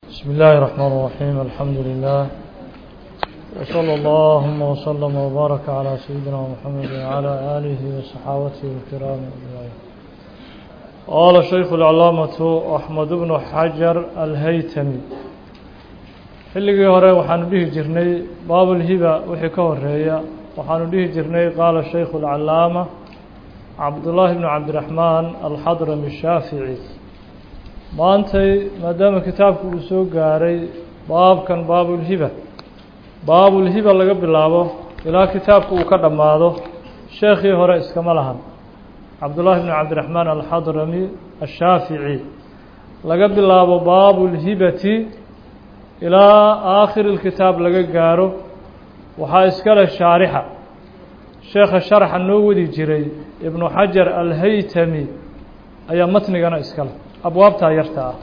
بسم الله الرحمن الرحيم الحمد لله وصلى اللهم وسلم وبارك على سيدنا محمد وعلى آله وصحابته الكرام أجمعين قال الشيخ العلامة أحمد بن حجر الهيتمي xilligii hore waxaanu dhihi jirnay baabulhiba wixii ka horeeya waxaanu dhihi jirnay qaala shaykhu اlcalaama cabdullaahi bnu cabdiraxmaan alxadrami shaafici maantay maadaama kitaabku uu soo gaaray baabkan baabulhiba baabulhiba laga bilaabo ilaa kitaabku uu ka dhammaado sheekhii hore iskama lahan cabdullaahi bnu cabdiraxmaan alxadrami ashaafici laga bilaabo baabulhibati ilaa aakhiri lkitaab laga gaaro waxaa iskale shaarixa sheekha sharaxa noo wadi jiray ibnu xajar alhaytami ayaa matnigana iskale abwaabtaa yarta ah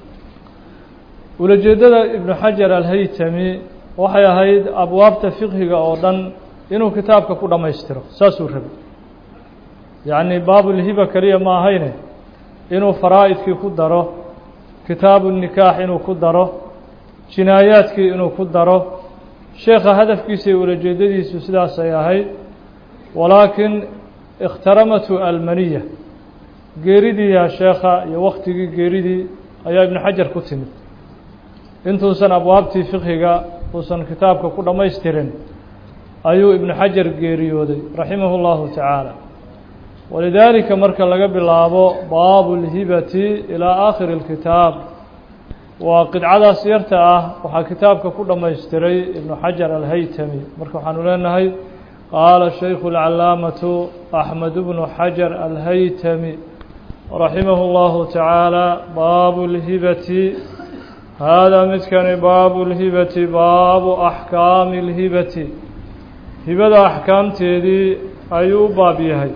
ulajeeddada ibnu xajar alhaytami waxay ahayd abwaabta fiqhiga oo dhan inuu kitaabka ku dhammaystiro saasuu rabay yacni baabulhiba keliya ma ahayne inuu faraa'idkii ku daro kitaabu nikaax inuu ku daro jinaayaadkii inuu ku daro sheekha hadafkiisa iyo ulajeedadiisu sidaasay ahayd walaakin ikhtaramatu almaniya geeridiiyaa sheekha iyo waktigii geeridii ayaa ibnu xajar ku timid intuusan abwaabtii fiqhiga uusan kitaabka ku dhammaystirin ayuu ibnu xajar geeriyooday raximahu llahu tacaala walidaalika marka laga bilaabo baabu lhibati ilaa aakhiri اlkitaab waa qidcadaas yarta ah waxaa kitaabka ku dhammaystiray ibnu xajar alhaytami marka waxaanu leenahay qaala shaykhu اlcalaamatu axmed bnu xajar alhaytami raximah اllahu tacaala baabu اlhibati haadaa midkani baabu اlhibati baabu axkaami اlhibati hibada axkaamteedii ayuu u baab yahay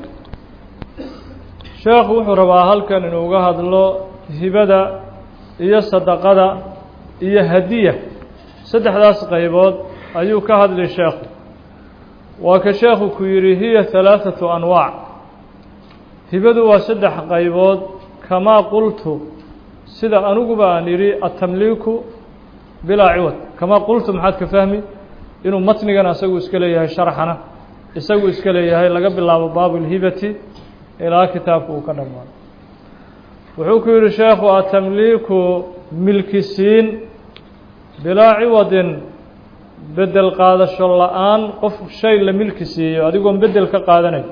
sheekhu wuxuu rabaa halkan inuu uga hadlo hibada iyo sadaqada iyo hadiya saddexdaas qaybood ayuu ka hadli sheekhu waa ka sheekhu ku yidhi hiya halaaثatu anwaac hibadu waa saddex qaybood kamaa qultu sida aniguba aan yidhi atamliiku bilaa ciwad kamaa qultu maxaad ka fahmi inuu matnigana isagu iska leeyahay sharxana isagu iska leeyahay laga bilaabo baabu اlhibati ilaa kitaabka uu ka dhammaado wuxuu ku yidhi sheekhu atamliiku milkisiin bilaa ciwadin bedel qaadasho la-aan qof shay la milki siiyo adigoon bedel ka qaadanay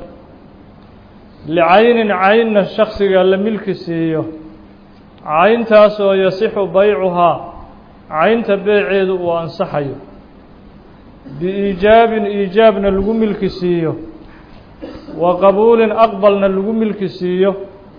licaynin caynna shaksiga la milki siiyo cayntaas oo yasixu baycuhaa caynta beeceedu uu ansaxayo biiijaabin iijaabna lagu milki siiyo wa qabuulin aqbalna lagu milki siiyo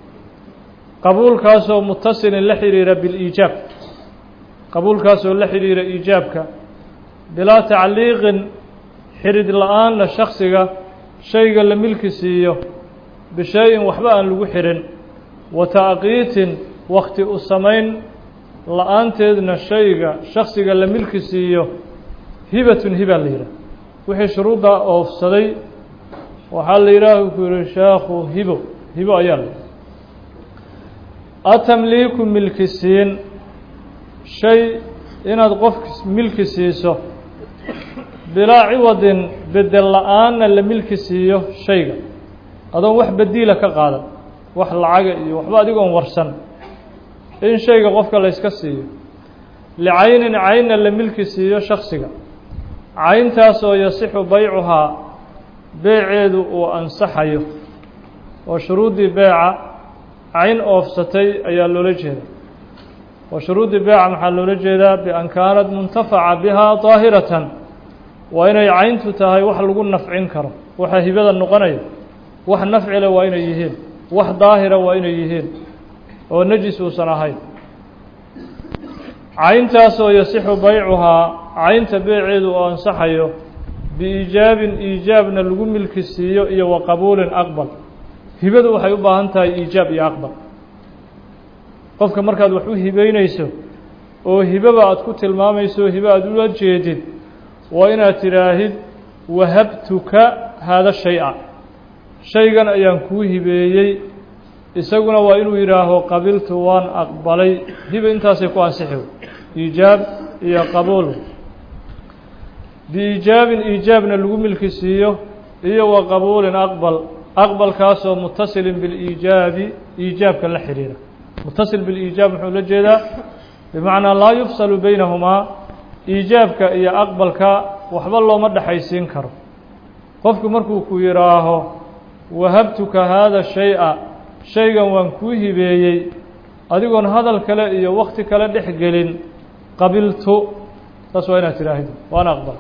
qabuulkaasoo mutasilin la xidhiira biliijaab qabuulkaasoo la xidhiira iijaabka bilaa tacliiqin xidhid la-aanna shaksiga shayga la milki siiyo bishay-in waxba aan lagu xidhin wa ta'qiitin wakti u samayn la-aanteedna shayga shaksiga la milki siiyo hibatun hiba la yidhaah wixii shuruudda oofsaday waxaa la yidhaah ku yihi sheekhu hibo hibo ayaa la yidhi atamliiku milki siin shay inaad qof milki siiso bilaa ciwadin bedel la-aanna la milki siiyo shayga adoon wax bediila ka qaadan wax lacaga iyo waxba adigoon warsan in shayga qofka layska siiyo licaynin caynna la milki siiyo shaksiga cayntaas oo yasixu baycuhaa beeceedu uu ansaxayo oo shuruuddii beeca cayn oofsatay ayaa loola jeeda wa shuruudi beeca maxaa loola jeedaa bian kaanat muntafaca bihaa daahiratan waa inay cayntu tahay wax lagu nafcin karo waxa hibada noqonaya wax nafcile waa inay yihiin wax daahira waa inay yihiin oo najis uusan ahayn cayntaasoo yasixu baycuhaa caynta beeceedu uu ansaxayo biiijaabin iijaabna lagu milki siiyo iyo wa qabuulin aqbal hibadu waxay u baahan tahay iijaab iyo aqbal qofka markaad wax u hibeynayso oo hibaba aad ku tilmaamayso hibe aad ula jeedid waa inaad tidhaahid wahabtuka haada shay-a shaygan ayaan kuu hibeeyey isaguna waa inuu yidhaaho qabiltu waan aqbalay hiba intaasay ku ansixi iijaab iyo qabuul biiijaabin iijaabna lagu milki siiyo iyo wa qabuulin aqbal aqbalkaasoo mutasilin biliijaabi iijaabka la xidhiira mutasil biliijaab muxuu la jeedaa bimacnaa laa yufsalu baynahumaa iijaabka iyo aqbalka waxba looma dhexaysiin karo qofku markuu ku yidhaaho wahabtuka haada shay-a shaygan waan kuu hibeeyey adigoon hadal kale iyo wakti kale dhex gelin qabiltu saas waa inaad tidhaahdo waana aqbal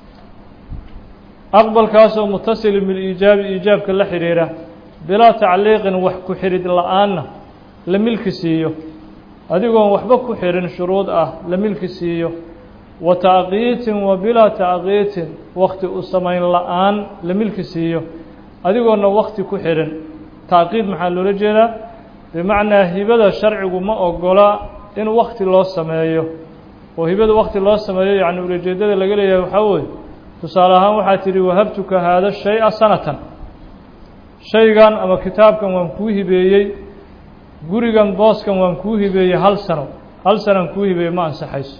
aqbalkaasoo mutasilin biliijaabi iijaabka la xidhiira bilaa tacliiqin wax ku xidhid la-aanna la milki siiyo adigoon waxba ku xidhin shuruud ah la milki siiyo wa tacqiitin wa bilaa tacqiitin wakti u samayn la-aan la milki siiyo adigoona wakti ku xidhin tacqiid maxaa loola jeedaa bimacnaa hibada sharcigu ma ogola in wakti loo sameeyo oo hibada wakti loo sameeyo yacni ulajeedada laga leeyahay waxaa weeye tusaale ahaan waxaa tidhi wahabtuka haada shay-a sanatan shaygan ama kitaabkan waan kuu hibeeyey gurigan booskan waan kuu hibeeyey hal sano hal sanaan kuu hibeeyey ma ansaxayso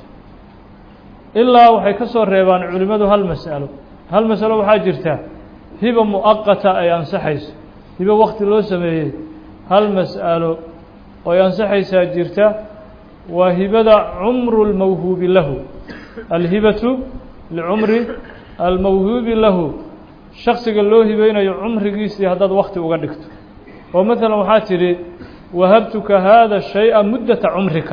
ilaa waxay ka soo reebaan culimmadu hal mas'alo hal masalo waxaa jirta hiba mu'aqata ay ansaxayso hibo wakti loo sameeyey hal mas'alo oo ay ansaxaysaa jirta waa hibada cumru lmawhuubi lahu alhibatu licumri almawhuubi lahu shaksiga loo hibeynayo cumrigiisii haddaad wakti uga dhigto oo maalan waxaa tidhi wahabtuka haada shay-a muddata cumrika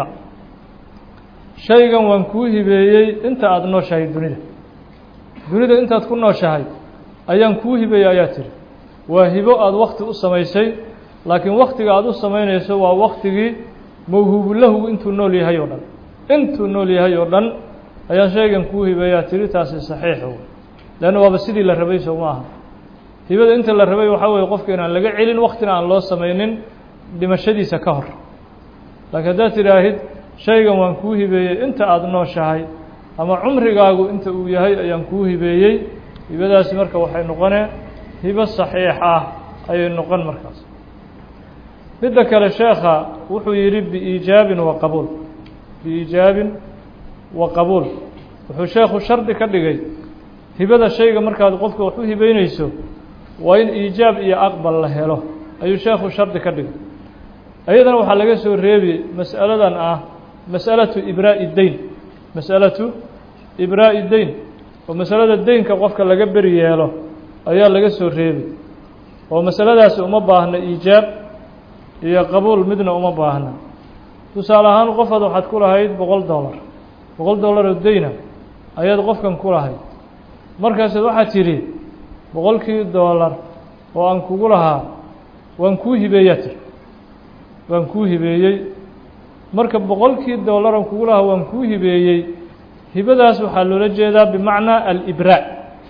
shaygan waan kuu hibeeyey inta aada nooshahay dunida dunida intaad ku nooshahay ayaan kuu hibeeyey ayaa tidhi waa hibo aada wakti u samaysay laakiin waktiga aada u samaynayso waa waktigii mawhuubulahu intuu nool yahay oo dhan intuu nool yahay oo dhan ayaan shaygan kuu hibeeyaa tidhi taasi saxiixo leanna waaba sidii la rabay soo ma aha hibada inta la rabay waxaa weeye qofka inaan laga celin waktina aan loo samaynin dhimashadiisa ka hor laakiin haddaad tidhaahid shaygan waan kuu hibeeyey inta aada nooshahay ama cumrigaagu inta uu yahay ayaan kuu hibeeyey hibadaasi marka waxay noqonee hibo saxiix ah ayay noqon markaas midda kale sheekha wuxuu yidhi biiijaabin wa qabuul biiijaabin wa qabuul wuxuu sheekhu shardi ka dhigay hibada shayga markaad qofka wax u hibeynayso waa in iijaab iyo aqbal la helo ayuu sheekhu shardi ka dhigay ayadana waxaa laga soo reebi mas'aladan ah mas'alatu ibraa'i deyn mas'alatu ibraa'i deyn oo masalada deynka qofka laga beri yeelo ayaa laga soo reebi oo masaladaasi uma baahna iijaab iyo qabuul midna uma baahna tusaale ahaan qofaad waxaad ku lahayd boqol dollar boqol dollar oo deyna ayaad qofkan ku lahayd markaasaad waxaad tidhi boqolkii dollar oo aan kugu lahaa waan kuu hibeeyaa tiri waan kuu hibeeyey marka boqolkii dollar aan kugu lahaa waan kuu hibeeyey hibadaas waxaa loola jeedaa bimacnaa alibraa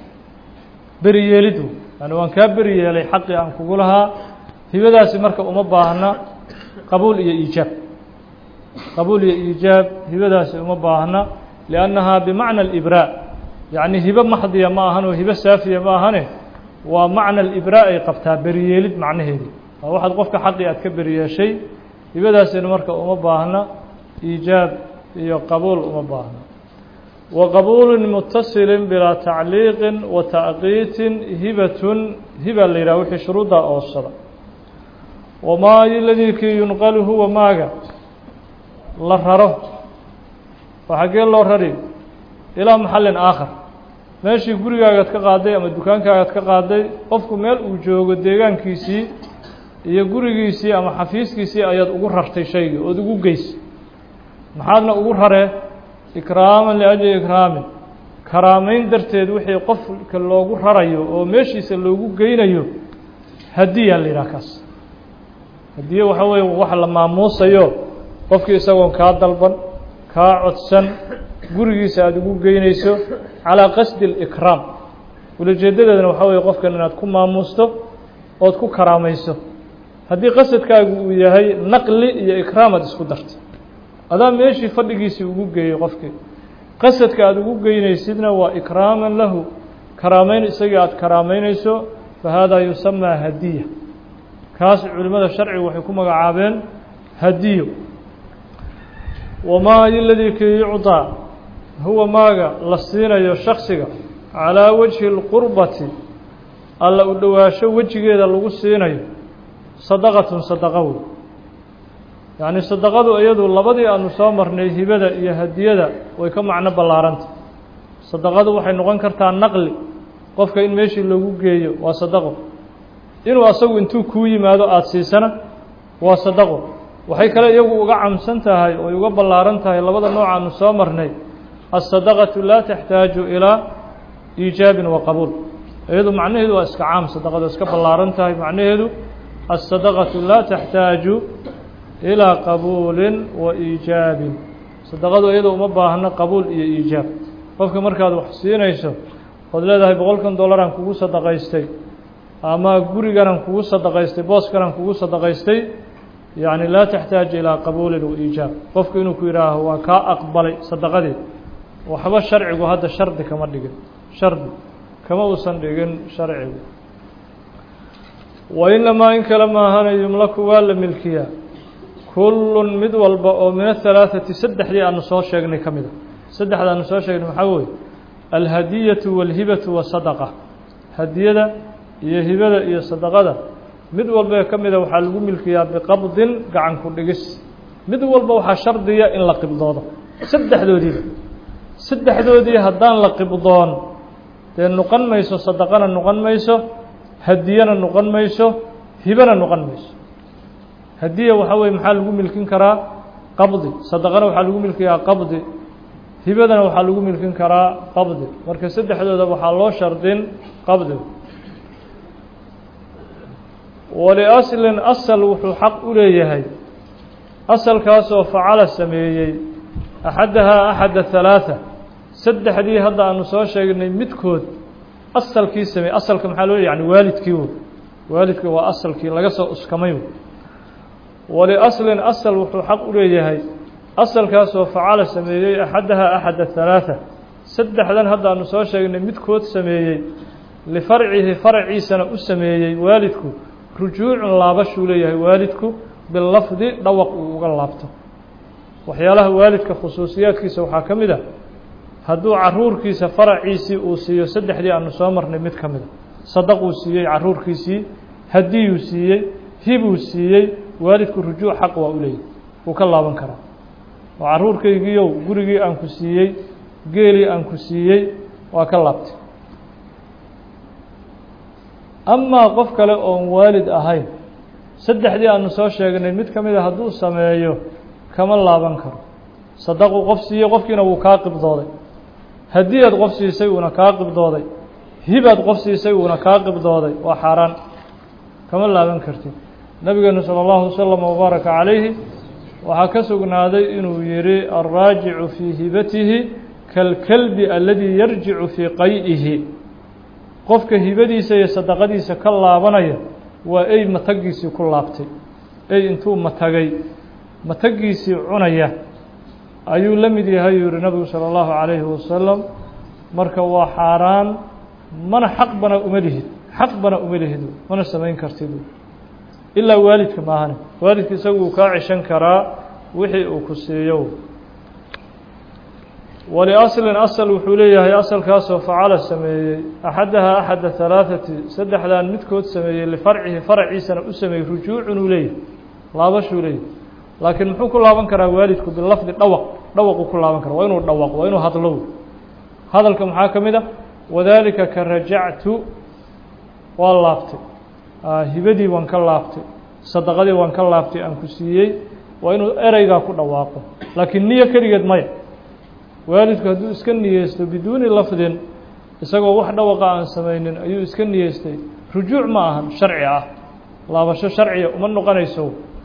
beri yeelidu yani waan kaa beri yeelay xaqii aan kugu lahaa hibadaasi marka uma baahna qabuul iyo iijaab qabuul iyo iijaab hibadaasi uma baahna liannahaa bimacna alibraa yacni hibo maxdiya ma ahan oo hibo saafiya ma ahane waa macna alibraa ay qabtaa beriyeelid macnaheedii waa waxaad qofka xaqii aad ka beriyeeshay hibadaasina marka uma baahna iijaab iyo qabuul uma baahna wa qabuulin mutasilin bilaa tacliiqin wa tacqiitin hibatun hiba la yidhaha wixii shuruuddaa oosada wamaa ladii kii yunqalu huwa maaga la raro oo xaggee loo rari ilaa maxallin aakhar meeshii gurigaagaad ka qaaday ama dukaankaagaad ka qaaday qofku meel uu joogo deegaankiisii iyo gurigiisii ama xafiiskiisii ayaad ugu rartay shaygii ood ugu geysay maxaadna ugu raree ikraaman liajli ikraamin karaamayn darteed wixii qofka loogu rarayo oo meeshiisa loogu geynayo hadiyaa la yidhaha kaas hadiye waxaa weeye wax la maamuusayo qofkii isagoon kaa dalban kaa codsan gurigiisa aada ugu geynayso calaa qasdi اlikraam ulajeedadeedna waxaa weeye qofkan inaad ku maamuusto ood ku karaamayso haddii qasadkaagu uu yahay naqli iyo ikraam aad isku dartay adaa meeshii fadhigiisii ugu geeyey qofkii qasadka aada ugu geynaysidna waa ikraaman lahu karaameyn isagii aada karaameynayso fa haadaa yusamaa hadiya kaas culimmada sharcigu waxay ku magacaabeen hadiyo wamaa iladii kii yucdaa huwa maaga la siinayo shaksiga calaa wajhi اlqurbati alla u dhowaasho wejigeeda lagu siinayo sadaqatun sadaqa wey yacni sadaqadu iyadu labadii aanu soo marnay hibada iyo hadiyada way ka macno ballaaranta sadaqadu waxay noqon kartaa naqli qofka in meeshii loogu geeyo waa sadaqo inuu asagu intuu kuu yimaado aada siisana waa sadaqo waxay kale iyagu uga camsan tahay oy uga ballaaran tahay labada nooc aanu soo marnay asadaqatu laa taxtaaju ilaa iijaabin wa qabuul iyadu macnaheedu waa iska caam sadaqadu iska ballaaran tahay macnaheedu asadaqatu laa taxtaaju ilaa qabuulin wa iijaabin sadaqadu iyadu uma baahno qabuul iyo iijaab qofka markaad wax siinayso ood leedahay boqolkan dollaraan kugu sadaqaystay ama guriganaan kugu sadaqaystay booskanaan kugu sadaqaystay yacni laa taxtaaju ilaa qabuulin wa iijaab qofku inuu ku yidhaaho waa kaa aqbalay sadaqadii waxba sharcigu hadda shardi kama dhigin shardi kama uusan dhigin sharcigu wa inamaa in kale maahana yumlaku waa la milkiyaa kullun mid walba oo min ahalaaثati saddexdii aanu soo sheegnay ka mida saddexda aanu soo sheegnay maxaa weeye alhadiyatu wاlhibatu wasadaqa hadiyada iyo hibada iyo sadaqada mid walba ka mida waxaa lagu milkiyaa biqabdin gacan ku dhigis mid walba waxaa shardiya in la qibdoodo saddexdoodiiba saddexdoodii haddaan la qibdoon dee noqon mayso sadaqana noqon mayso hadiyana noqon mayso hibana noqon mayso hadiya waxaa weye maxaa lagu milkin karaa qabdi sadaqana waxaa lagu milkiyaa qabdi hibadana waxaa lagu milkin karaa qabdi marka saddexdooda waxaa loo shardin qabdi waliaslin asal wuxuu xaq u leeyahay asalkaasoo facala sameeyey axadahaa axada halaatha saddexdii hadda aanu soo sheegnay midkood asalkii sameeyey asalka maxaa loo yani waalidkii wey waalidkii waa asalkii laga soo uskamay wey waliaslin asal wuxuu xaq u leeyahay asalkaasoo facala sameeyey axadahaa axada halaatha saddexdan hadda aanu soo sheegnay midkood sameeyey lifarcihi farciisana u sameeyey waalidku rujuucun laabashuu leeyahay waalidku bilafdi dhawaq uu uga laabto waxyaalaha waalidka khusuusiyaadkiisa waxaa ka mid a hadduu caruurkiisa faraciisii uu siiyo saddexdii aanu soo marnay mid ka mida sadaquu siiyey caruurkiisii hadiyuu siiyey hibuu siiyey waalidku rujuuc xaq waa u leeyahy wuu ka laaban karaa oo caruurkaygiiyow gurigii aan ku siiyey geelii aan ku siiyey waa ka laabtay amaa qof kale oon waalid ahayn saddexdii aanu soo sheegnay mid ka mida hadduu sameeyo kama laaban karo sadaquu qof siiyey qofkiina wuu kaa qibdooday hadiyaad qof siisay uuna kaa qibdooday hibaad qof siisay uuna kaa qibdooday waa xaaraan kama laaban kartid nabigeenu salى اllahu waslama wbaaraka calayhi waxaa ka sugnaaday inuu yihi alraajicu fii hibatihi kalkalbi aladii yarjicu fii qay'ihi qofka hibadiisa iyo sadaqadiisa ka laabanaya waa ey matagiisii ku laabtay ey intuu matagay matagiisii cunaya ayuu la mid yahay yuu yihi nabigu salى اllahu calayhi wasalam marka waa xaaraan mana xaq bana uma lihid xaq bana uma lihid mana samayn kartid ilaa waalidka maahane waalidka isagu uu kaa ceshan karaa wixii uu ku siiyo waliaslin asal wuxuu leeyahay asalkaasoo facala sameeyey axadahaa axada halaaثati saddexdan midkood sameeyey lifarcihi faraciisana u sameeyey rujuucun uu leeyahay laabashuu leeyahay laakiin muxuu ku laaban karaa waalidku bilafdi dhawaq dhawaquu ku laaban karaa waa inuu dhawaq waa inuu hadlo hadalka maxaa ka mid a wadaalika ka rajactu waa laabtay hibadii waan ka laabtay sadaqadii waan ka laabtay aan ku siiyey waa inuu ereygaa ku dhawaaqo laakiin niyo keligeed maya waalidku hadduu iska niyeysto biduuni lafdin isagoo wax dhawaqa aan samaynin ayuu iska niyeystay rujuuc ma ahan sharci ah laabasho sharciya uma noqonayso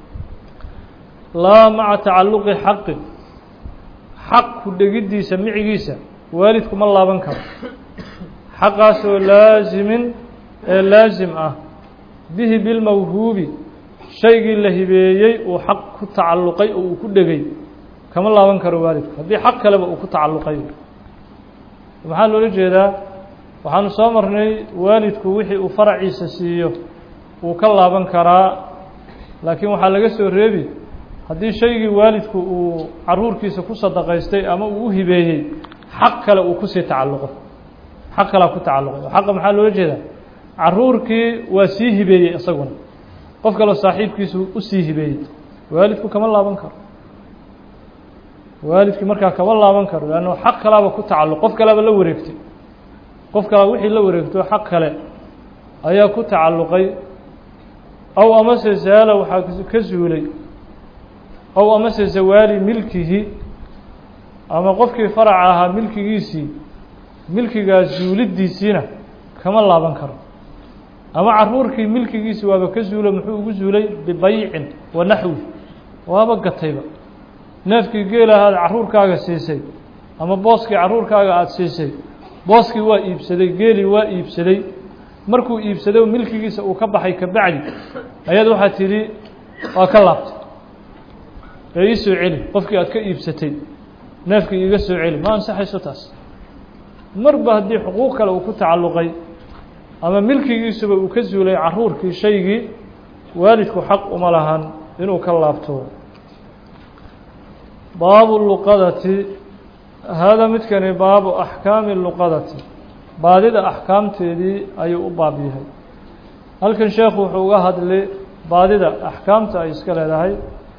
laa maca tacalluqi xaqin xaq ku dhegiddiisa micigiisa waalidku ma laaban karo xaqaasoo laasimin ee laasim ah bihi bilmawhuubi shaygii la hibeeyey uu xaq ku tacalluqay oo uu ku dhegay kama laaban karo waalidku haddii xaq kaleba uu ku tacalluqay maxaa loola jeedaa waxaanu soo marnay waalidku wixii uu faraciisa siiyo wuu ka laaban karaa laakiin waxaa laga soo reebi haddii shaygii waalidku uu caruurkiisa ku sadaqaystay ama uu u hibeeyey xaq kale uu kusii tacalluqo xaq kalea ku tacalluqay oo xaqa maxaa loola jeedaa caruurkii waa sii hibeeyey isaguna qof kaleo saaxiibkiisu usii hibeeyey waalidku kama laaban karo waalidkii markaa kama laaban karo leanno xaq kalaaba ku tacalluq qof kaleaba la wareegtay qof kalea wixii la wareegto xaq kale ayaa ku tacalluqay aw amase zaala waxaa ka zuulay aw amase zawaali milkihi ama qofkii faraca ahaa milkigiisii milkigaas zuuliddiisiina kama laaban karo ama caruurkii milkigiisi waaba ka zuulo muxuu ugu zuulay bibaycin wa naxwi waaba gatayba neefkii geelahaad caruurkaaga siisay ama booskii caruurkaaga aada siisay booskii waa iibsaday geelii waa iibsaday markuu iibsaday milkigiisa uu ka baxay kabacdi ayaad waxaad tidhi waa ka laabtay ee ii soo celi qofkii aad ka iibsatay neefkii iiga soo celi ma ansaxayso taas marba haddii xuquuq kale uu ku tacalluqay ama milkigiisuba uu ka zuulay caruurkii shaygii waalidku xaq uma lahan inuu ka laabto baabu luqadati haadaa midkani baabu axkaami luqadati baadida axkaamteedii ayuu u baab yahay halkan sheekhu wuxuu uga hadlay baadida axkaamta ay iska leedahay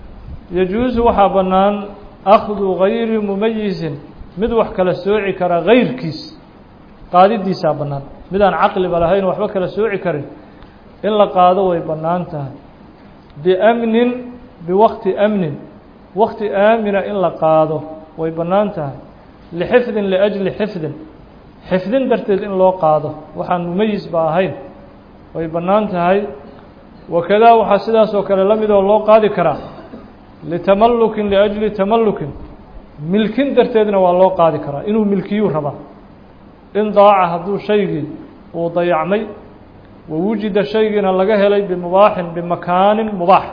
yajuusu waxaa bannaan akhdu gayri mumayisin mid wax kala sooci kara gayrkiis qaadidiisaa bannaan mid aan caqliba lahayn waxba kala sooci karin in la qaado way bannaan tahay biamnin biwaqti amnin waqti aamina in la qaado way bannaan tahay lixifdin liajli xifdin xifdin darteed in loo qaado waxaan mumayis ba ahayn way bannaan tahay wakadaa waxaa sidaas oo kale la midoo loo qaadi karaa litamallukin liajli tamallukin milkin darteedna waa loo qaadi karaa inuu milkiyuu rabaa in daaca hadduu shaygii uu dayacmay wa wujida shaygiina laga helay bimubaaxin bimakaanin mubaax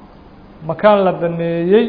makaan la baneeyey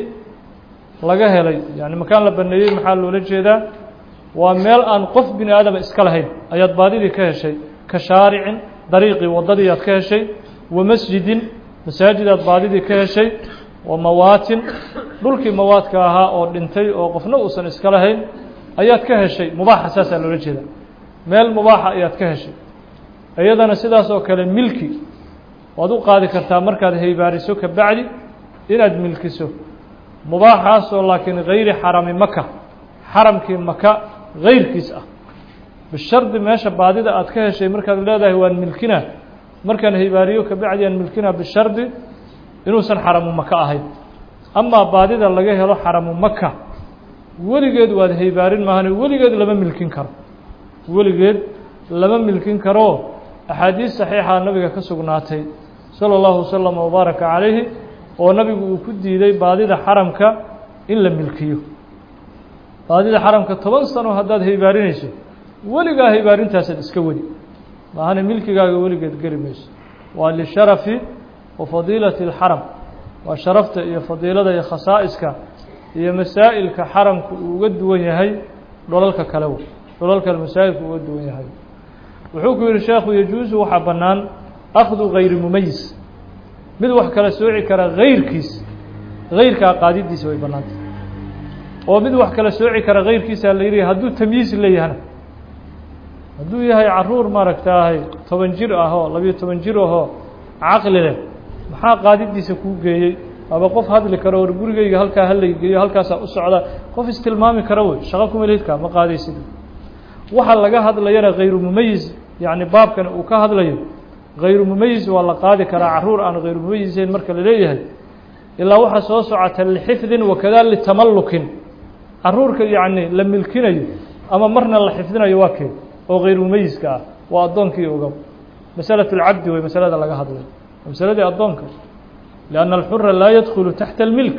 laga helay yani makaan la baneeyey maxaa loola jeedaa waa meel aan qof bini aadama iska lahayn ayaad baadidii ka heshay ka shaaricin dariiqii waddadii aad ka heshay wa masjidin masaajidaad baadidii ka heshay wa mawaatin dhulkii mawaadka ahaa oo dhintay oo qofna uusan iska lahayn ayaad ka heshay mubaaxa saasaa loola jeeda meel mubaaxa ayaad ka heshay iyadana sidaas oo kale milki waad u qaadi kartaa markaad haybaariso ka bacdi inaad milkiso mubaaxaasoo laakiin gayri xarami maka xaramkii maka gayrkiis ah bishardi meesha baadida aad ka heshay markaad leedahay waan milkina markaan haybaariyo ka bacdi aan milkina bishardi inuusan xaramu maka ahayn amaa baadida laga helo xaramu maka weligeed waad haybaarin maahane weligeed lama milkin karo weligeed lama milkin karoo axaadiis saxiixa nabiga ka sugnaatay sala allahu wasalam wabaaraka calayhi oo nabigu uu ku diiday baadida xaramka in la milkiyo baadida xaramka toban sano haddaad haybaarinayso weligaa haybaarintaasad iska weli maahane milkigaaga weligeed geli mayso waa lisharafi wa fadiilati اlxaram waa sharafta iyo fadiilada iyo khasaa'iska iyo masaa'ilka xaramku uu uga duwan yahay dholalka kale w dholalka masaa'ilku uga duwan yahay wuxuu ku yihi sheekhu yajuusu waxaa bannaan akhdu gayri mumayis mid wax kala sooci kara gayrkiis gayrkaa qaadidiisa way bannaantay oo mid wax kala sooci kara gayrkiisa la yidhi hadduu tamyiis leeyahana hadduu yahay caruur maaragtaahay toban jir ahoo labiyo toban jir ahoo caqli leh maxaa qaadidiisa kuu geeyey aba qof hadli karo war gurigeyga halkaa halaygeeyo halkaasaa u socda qof istilmaami kara wey shaqo kuma lihidka ma qaadaysid waxa laga hadlayana hayru mumayis yacni baabkan uu ka hadlayo hayru mumayis waa la qaadi karaa caruur aan hayru mumayisayn marka la leeyahay ilaa waxaa soo socota lixifdin wakada litamallukin caruurka yacni la milkinayo ama marna la xifdinayo waa kee oo hayru mumayiska ah waa addoonkii ogow masalatu اlcabdi wey masalada laga hadlayo masaladii addoonka lianna alxura laa yadkhulu taxta almilk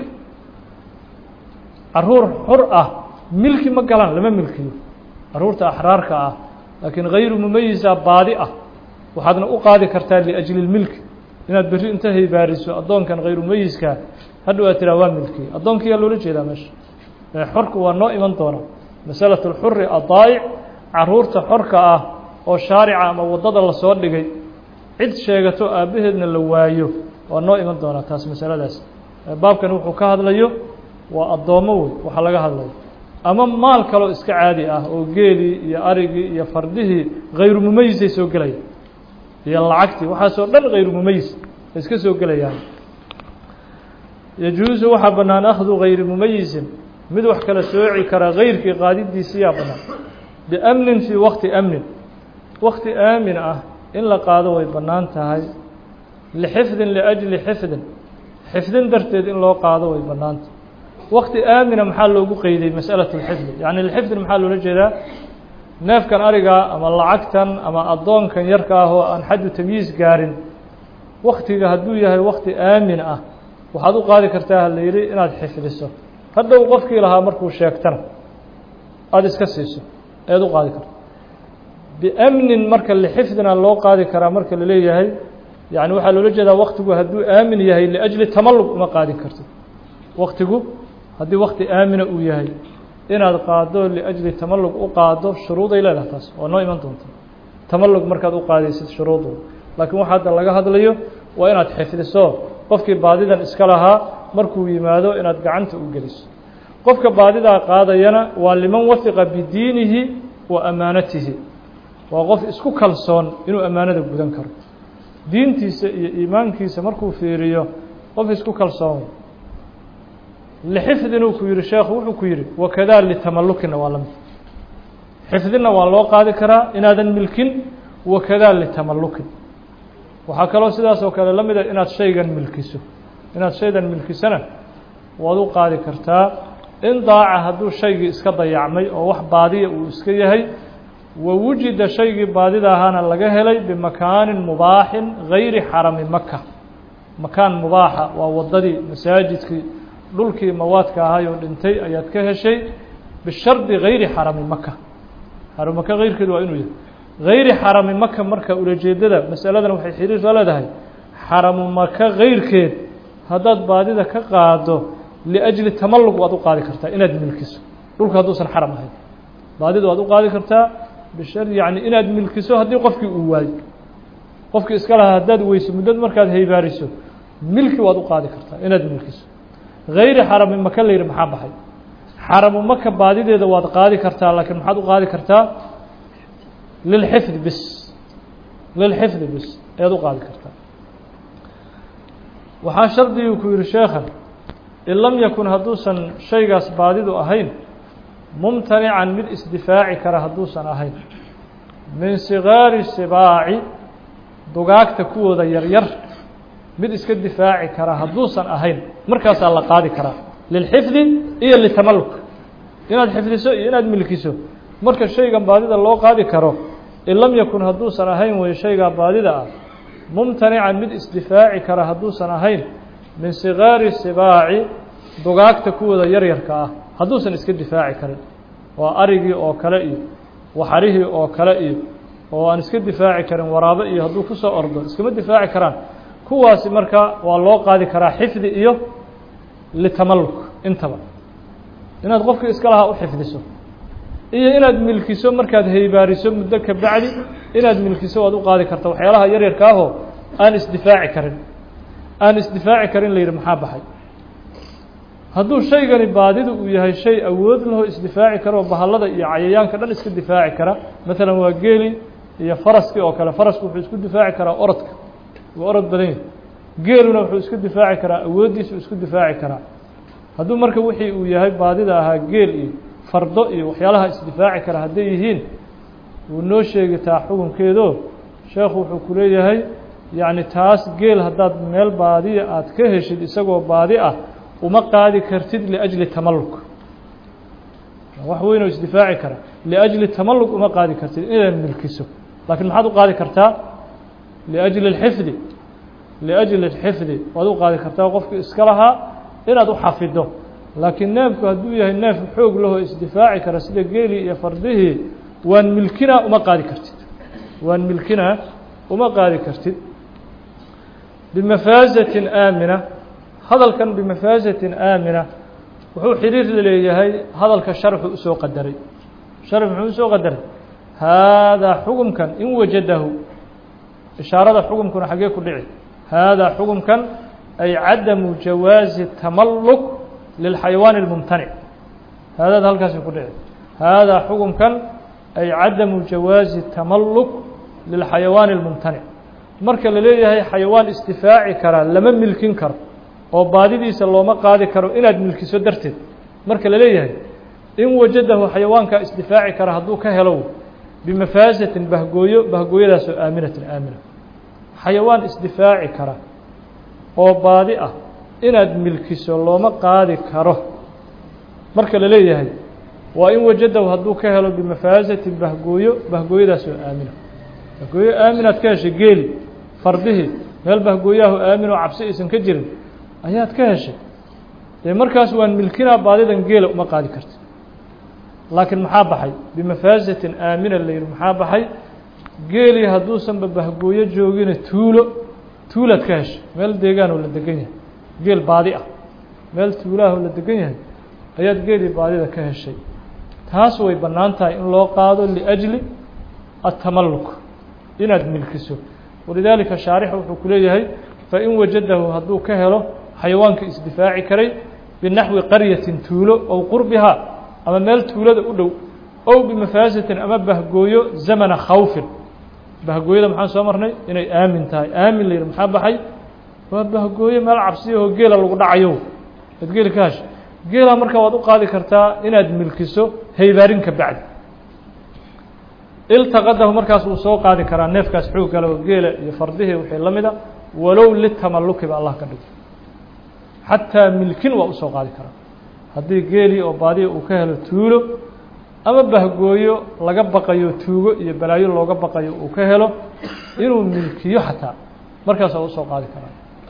caruur xur ah milki ma galaan lama milkiyo caruurta axraarka ah laakiin hayru mumayisa baadi ah waxaadna u qaadi kartaa liajli اlmilki inaad berri inta haybaariso addoonkan hayru mumayiska hadhow aad tiraa waa milkiye addoonkiyaa loola jeedaa meesha xorku waa noo iman doona masalaة اlxuri adaa'ic caruurta xorka ah oo shaarica ama waddada lasoo dhigay cid sheegato aabbaheedna la waayo waa noo iman doonaa taas masaladaas baabkan wuxuu ka hadlayo waa addoommo wey waxaa laga hadlayo ama maal kaloo iska caadi ah oo geelii iyo arigii iyo fardihii hayru mumayisay soo gelayaan iyo lacagtii waxaasoo dhan hayru mumayis ay iska soo gelayaan yajuusu waxaa bannaan akhdu hayri mumayisin mid wax kala sooci kara hayrkii qaadidiisiyaa bannaan biamnin fii waqti amnin waqti aamin ah in la qaado way bannaan tahay lixifdin liajli xifdin xifdin darteed in loo qaado way bannaan tahay waqti aamina maxaa loogu qeyday masأalaة اlxifdi yaعni lxifdin maxaa loola jeedaa neefkan arigaa ama lacagtan ama addoonkan yarka ah oo aan xaddu tamyiis gaarin waktiga hadduu yahay wakti aamin ah waxaad u qaadi kartaa ha la yidhi inaad xifdiso hadhow qofkii lahaa markuu sheegtana aada iska siiso ayaad u qaadi karta biamnin marka lixifdina loo qaadi karaa marka la leeyahay yani waxaa loola jeedaa waktigu hadduu aamin yahay liajli tamallug uma qaadin kartid waktigu haddii wakti aamina uu yahay inaad qaado liajli tamallug u qaado shuruuday leedahay taas waa noo iman doonta tamallug markaad u qaadaysid shuruudu laakiin waxa hadda laga hadlayo waa inaad xifdiso qofkii baadidan iska lahaa markuu yimaado inaad gacanta u geliso qofka baadidaa qaadayana waa liman wahiqa bidiinihi wa amaanatihi waa qof isku kalsoon inuu ammaanada gudan karo diintiisa iyo iimaankiisa markuu fiiriyo qof isku kalsoon lixifdinuu ku yihi sheekhu wuxuu ku yihi wakadaa litamallukina waa lamid xifdina waa loo qaadi karaa inaadan milkin wakadaa litamallukin waxaa kaloo sidaas oo kale la mida inaad shaygan milkiso inaad shaygan milkisona waad u qaadi kartaa in daaca hadduu shaygii iska dayacmay oo wax baadiya uu iska yahay wa wujida shaygii baadida ahaana laga helay bimakaanin mubaaxin gayri xarami maka makaan mubaaxa waa waddadii masaajidkii dhulkii mawaadka ahay oo dhintay ayaad ka heshay bishardi gayri xarami maka xaram maka keyrkeedu waa inuu yahay gayri xarami maka marka ulajeedada masaladan waxay xiriir la leedahay xaramu maka keyrkeed haddaad baadida ka qaado liajli tamallug waad u qaadi kartaa inaad milkiso dhulka hadduusan xaram ahayn baadida waad u qaadi kartaa bishar yani inaad milkiso haddii qofkii uu waayo qofkii iska lahaa haddaad weyso muddad markaad haybaariso milki waad u qaadi kartaa inaad milkiso gayri xarami maka la yidhi maxaa baxay xaramu maka baadideeda waad qaadi kartaa laakiin maxaad u qaadi kartaa lilxifdi bis lilxifdi bis ayaad u qaadi kartaa waxaa shardigii ku yihi sheekhan in lam yakun hadduusan shaygaas baadidu ahayn mumtanican mid isdifaaci kara hadduusan ahayn min sigaari sibaaci dugaagta kuwooda yaryar mid iska difaaci kara hadduusan ahayn markaasaa la qaadi karaa lilxifdi iyo litamalluk inaad xifdiso iyo inaad milkiso marka shaygan baadida loo qaadi karo in lam yakun hadduusan ahayn wey shaygaa baadida ah mumtanican mid isdifaaci kara hadduusan ahayn min sigaari sibaaci dugaagta kuwooda yaryarka ah hadduusan iska difaaci karin waa arigii oo kale iyo waxarihii oo kale iyo oo aan iska difaaci karin waraabo iyo hadduu kusoo ordo iskama difaaci karaan kuwaasi marka waa loo qaadi karaa xifdi iyo litamalluk intaba inaad qofkii iska lahaa u xifdiso iyo inaad milkiso markaad haybaariso muddo ka bacdi inaad milkiso waad u qaadi karta waxyaalaha yaryarka ahoo aan isdifaaci karin aan isdifaaci karin la yidhi maxaa baxay hadduu shaygani baadidu uu yahay shay awood lahoo isdifaaci kara oo bahallada iyo cayayaanka dhan iska difaaci kara maalan waa geeli iyo faraskii oo kale farasku wuxuu isku difaaci karaa orodka waa orod badan yahi geeluna wuxuu isku difaaci karaa awooddiisu isku difaaci karaa hadduu marka wixii uu yahay baadida ahaa geel iyo fardo iyo waxyaalaha isdifaaci kara hadday yihiin wuu noo sheegitaa xukunkeedo sheekhu wuxuu ku leeyahay yacni taas geel haddaad meel baadiya aad ka heshid isagoo baadi ah uma qaadi kartid liajli tamalluk wax weynoo isdifaaci kara liajli tamalluk uma qaadi kartid inaad milkiso laakiin maxaad u qaadi kartaa liajli اlxifdi liajli اlxifdi waad u qaadi kartaa qofkii iska lahaa inaad u xafido laakiin neefku hadduu yahay neef xoog lahoo isdifaaci kara sida geelii iyo fardihii waan milkinaa uma qaadi kartid waan milkinaa uma qaadi kartid bimafaazatin aamina hadalkan bimafaazatin aamina wuxuu xiriir la leeyahay hadalka sharxu usoo qadaray sharx muxuu usoo qadaray haadaa xukumkan in wajadahu ishaarada xukumkuna xaggee ku dhici haadaa xukumkan ay cadamu jawaazi tamalluk lilxayawaani اlmumtanic haadaad halkaasi ku dhici haadaa xukunkan ay cadamu jawaazi tamalluk lilxayawaani اlmumtanic marka la leeyahay xayawaan isdifaaci karaa lama milkin karo oo baadidiisa looma qaadi karo inaad milkiso darteed marka la leeyahay in wajadahu xayawaankaa isdifaaci kara hadduu ka helo bimafaasatin bahgooyo bahgooyadaasoo aaminatin aamina xayawaan isdifaaci kara oo baadi ah inaad milkiso looma qaadi karo marka la leeyahay waa in wajadahu hadduu ka helo bimafaasatin bahgooyo bahgooyadaasoo aamina bahgooyo aaminaad ka heshay geeli fardihii meel bahgooyahu aamin oo cabsi aysan ka jirin ayaad ka heshay dee markaas waan milkinaa baadidan geela uma qaadi karta laakiin maxaa baxay bimafaasatin aamina la yidhi maxaa baxay geelii hadduusanba bahgooyo joogina tuulo tuulaad ka heshay meel deegaanoo la degan yahay geel baadi ah meel tuulaahoo la degan yahay ayaad geelii baadida ka heshay taas way bannaan tahay in loo qaado liajli atamalluk inaad milkiso walidaalika shaarix wuxuu ku leeyahay fain wajadahu hadduu ka helo xayawaanka isdifaaci karay binaxwi qaryatin tuulo ow qurbihaa ama meel tuulada u dhow ow bimafaasatin ama bahgooyo zamana khawfin bahgooyada maxaan soo marnay inay aamin tahay aamin la yidhi maxaa baxay waa bahgooyo meel cabsiyahoo geela lagu dhacayo ad geeli ka hasha geela marka waad u qaadi kartaa inaad milkiso haybaarinka bacdi iltaqadahu markaas wuu soo qaadi karaa neefkaas xoog kale oo geela iyo fardihii wixii la mida walow litamalluki ba allah ka dhigo xataa milkin waa usoo qaadi karaa haddii geelii oo baadiya uu ka helo tuulo ama bahgooyo laga baqayo tuugo iyo balaayo looga baqayo uu ka helo inuu milkiyo xataa markaas waa usoo qaadi karaa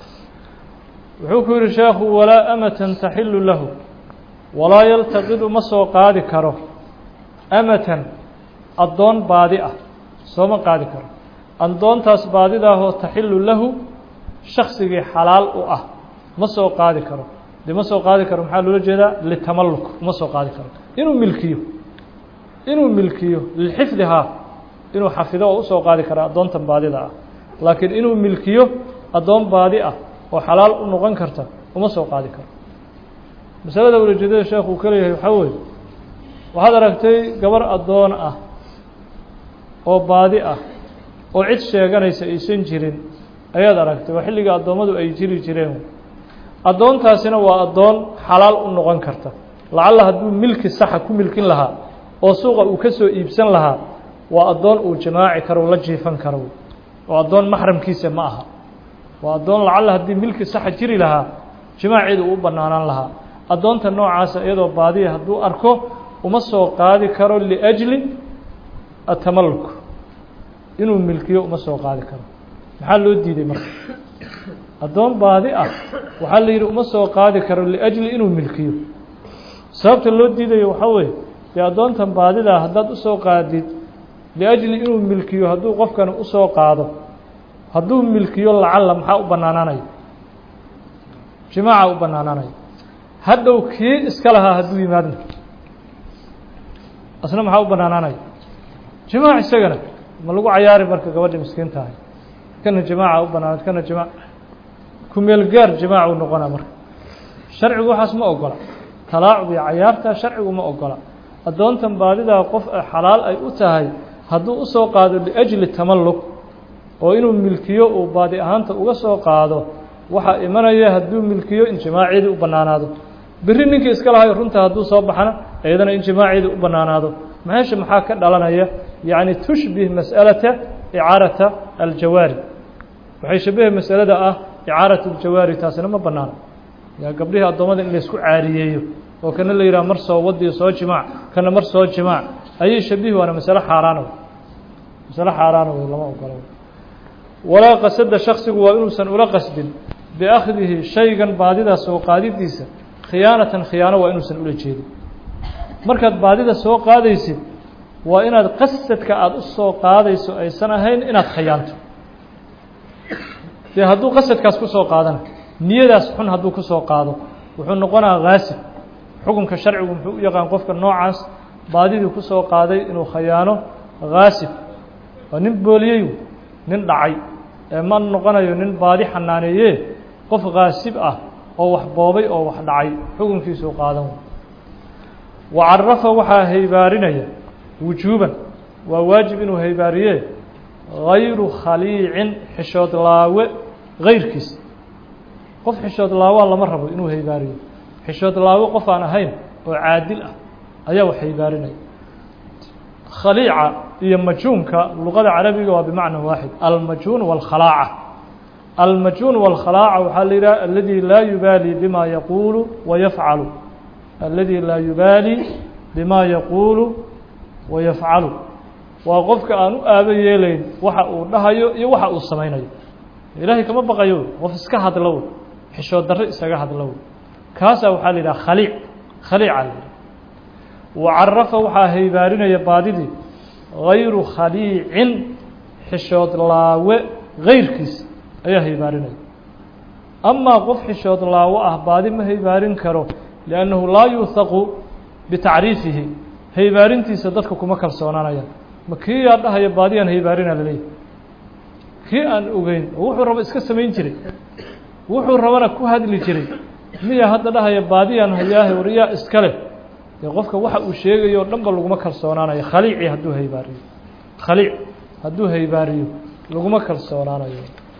wuxuu ku yihi sheekhu walaa amatan taxilu lahu walaa yaltaqidu ma soo qaadi karo amatan addoon baadi ah sooma qaadi karo addoontaas baadidaahoo taxilu lahu shaksigii xalaal u ah ma soo qaadi karo dee ma soo qaadi karo maxaa loola jeedaa litamalluk ma soo qaadi karo inuu milkiyo inuu milkiyo lixifdihaa inuu xafido oo usoo qaadi kara addoontan baadida ah laakiin inuu milkiyo addoon baadi ah oo xalaal u noqon karta uma soo qaadi karo masalada ulajeedada sheekh uu ka leeyahay waxaa weeye waxaad aragtay gabar addoon ah oo baadi ah oo cid sheeganaysa aysan jirin ayaad aragtay waa xilliga addoommadu ay jiri jireen addoontaasina waa addoon xalaal u noqon karta lacalla hadduu milki saxa ku milkin lahaa oo suuqa uu ka soo iibsan lahaa waa addoon uu jamaaci karo la jiifan karo oo addoon maxramkiisa ma aha waa addoon lacalla haddii milki saxa jiri lahaa jimaaceedu uu u bannaanaan lahaa addoonta noocaasa iyadoo baadiya hadduu arko uma soo qaadi karo liajli atamalluk inuu milkiyo uma soo qaadi karo maxaa loo diiday marka addoon baadi ah waxaa la yidhi uma soo qaadi karo liajli inuu milkiyo sababta loo diidayo waxaa weeye dee addoontan baadidaa haddaad usoo qaadid liajli inuu milkiyo hadduu qofkani usoo qaado hadduu milkiyo lacalla maxaa u bannaanaanaya jimaaca u bannaanaanaya hadhow kii iska lahaa hadduu yimaadna asna maxaa u bannaanaanaya jimaac isagana ma lagu cayaari marka gabadha miskiinta ahay kana jamaaca u banaanad kana jimaac kumeel gaar jimaac uu noqonaa marka sharcigu waxaas ma ogola talaacub iyo cayaarta sharcigu ma ogola addoontan baadidaa qof xalaal ay u tahay hadduu usoo qaado liajli tamalluk oo inuu milkiyo uu baadi ahaanta uga soo qaado waxaa imanaya hadduu milkiyo in jimaaceedii u bannaanaado berri ninkii iska lahayo runta hadduu soo baxana iyadana in jimaaceedii u bannaanaado meesha maxaa ka dhalanaya yacni tushbih mas'alata icaarata aljawaari waxay shabahe masalada ah icaarat aljawaari taasina ma bannaano yaa gabdhihii addoommada in laysku caariyeeyo oo kana la yidhaha mar soo wadiyo soo jimaac kana mar soo jimaac ayay shabihi waana masale xaaraana masale xaaraana wey lama ogolo walaa qasada shaksigu waa inuusan ula qasdin biakhdihi shaygan baadidaa soo qaadidiisa khiyaanatan khiyaano waa inuusan ula jeedin markaad baadida soo qaadaysid waa inaad qasadka aada u soo qaadayso aysan ahayn inaad khayaanto dee hadduu qasadkaas ku soo qaadana niyadaas xun hadduu ku soo qaado wuxuu noqonaa haasib xukunka sharcigu muxuu u yaqaan qofka noocaas baadidii ku soo qaaday inuu khayaano haasib waa nin booliyey nin dhacay ee ma noqonayo nin baadi xanaaneeye qof kaasib ah oo wax boobay oo wax dhacay xukunkiisuu qaadan wa carafa waxaa haybaarinaya wujuuban waa waajib inuu haybaariye gayru khaliicin xishood laawe gayrkiis qof xishood laawaa lama rabo inuu haybaariyo xishood laawe qof aan ahayn oo caadil ah ayaa wax haybaarinaya khaliica iyo majuunka luqada carabiga waa bimacna waaxid almajuun wاlkhalaaca almajuun wاlkhalaaca waxaa la yidhaha aladi laa yubaali bima yaquulu wayafcalu aladi laa yubaali bima yaquulu wayafcalu waa qofka aan u aabo yeelayn waxa uu dhahayo iyo waxa uu samaynayo ilaahay kama baqayo qof iska hadlo wey xishood darre isaga hadlo wey kaasaa waxaa la yidhaha khaliic khaliica la yidhaha wacarafa waxaa haybaarinaya baadidii gayru khaliicin xishood laawe gayrkiis ayaa haybaarinaya amaa qof xishood laawo ah baadi ma haybaarin karo liannahu laa yuuhaqu bitacriifihi haybaarintiisa dadka kuma kalsoonaanayaan ma kii yaa dhahaya baadiyaan haybaarina laleeyahy kii aan ogeyn oo wuxuu rabo iska samayn jiray wuxuu rabana ku hadli jiray miya hadda dhahaya baadiyaan hayaahe waryaa iska leh dee qofka waxa uu sheegayo o dhan ba laguma kalsoonaanayo khaliicii hadduu haybaariyo khaliic hadduu haybaariyo laguma kalsoonaanayo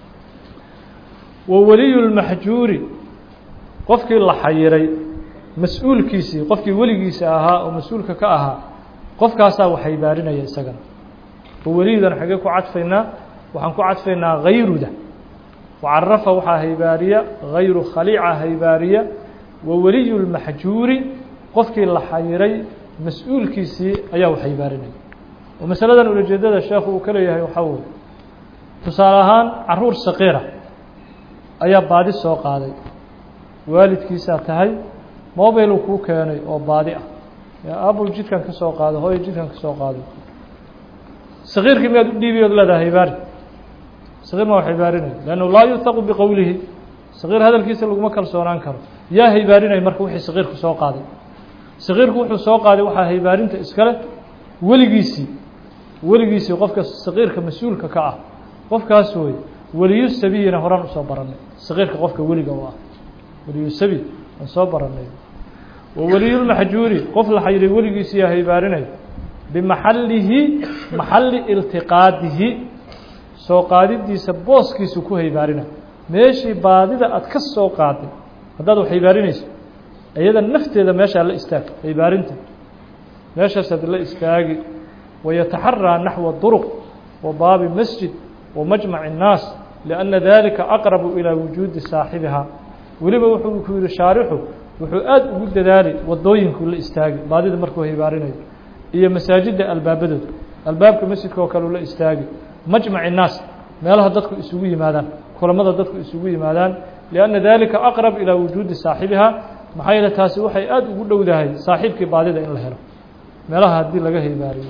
wa weliyu lmaxjuuri qofkii la xayiray mas-uulkiisii qofkii weligiisa ahaa oo mas-uulka ka ahaa qofkaasaa wax haybaarinaya isagana wa weliyudan xaggee ku cadfaynaa waxaan ku cadfaynaa hayruda wacarafa waxaa haybaariya hayru khaliica haybaariya wa weliyu lmaxjuuri qofkii la xayiray mas-uulkiisii ayaa wax haybaarinaya oo masaladan ulajeedada sheekhu uu ka leeyahay waxaa weye tusaale ahaan caruur saqiira ayaa baadi soo qaaday waalidkiisaa tahay mobiluu kuu keenay oo baadi ah abul jidkan ka soo qaado hooyo jidkan ka soo qaado sakiirkii miyaad u dhiibi ood leedaha haybaari sakiir ma wax haybaarinaya leannahu laa yuthaqu biqowlihi sakiir hadalkiisa laguma kalsoonaan karo yaa haybaarinaya marka wixii sakiirku soo qaaday sakiirku wuxuu soo qaaday waxaa haybaarinta iskale weligiisii weligiisii qofka sakiirka mas-uulka ka ah qofkaas wey weliyu sabiyina horaan usoo baranay sakiirka qofka weliga u ah weliyu sabi aan soo baranay wa weliyulmaxjuuri qof la xayiray weligiisiiyaa haybaarinaya bimaxallihi maxalli iltiqaadihi soo qaadidiisa booskiisu ku haybaarina meeshii baadida aad ka soo qaaday haddaad wax haybaarinayso iyada nafteeda meeshaa la istaag haybaarinta meeshaasaad la istaagi wayataxaraa naxwa duruq wa baabi masjid wa majmaci الnaas lianna dalika aqrabu ilaa wujuudi saaxibihaa weliba wuxuu ku yihi shaarixu wuxuu aad ugu dadaali wadooyinkuu la istaagi baadida markuu haybaarinayo iyo masaajidda albaabadooda albaabka masjidka oo kale la istaagi majmaci الnaas meelaha dadku isugu yimaadaan kulamada dadku isugu yimaadaan lianna dalika aqrab ilaa wujuudi saaxibihaa maxaa yeele taasi waxay aada ugu dhowdahay saaxiibkii baadida in la helo meelaha haddii laga haybaariyo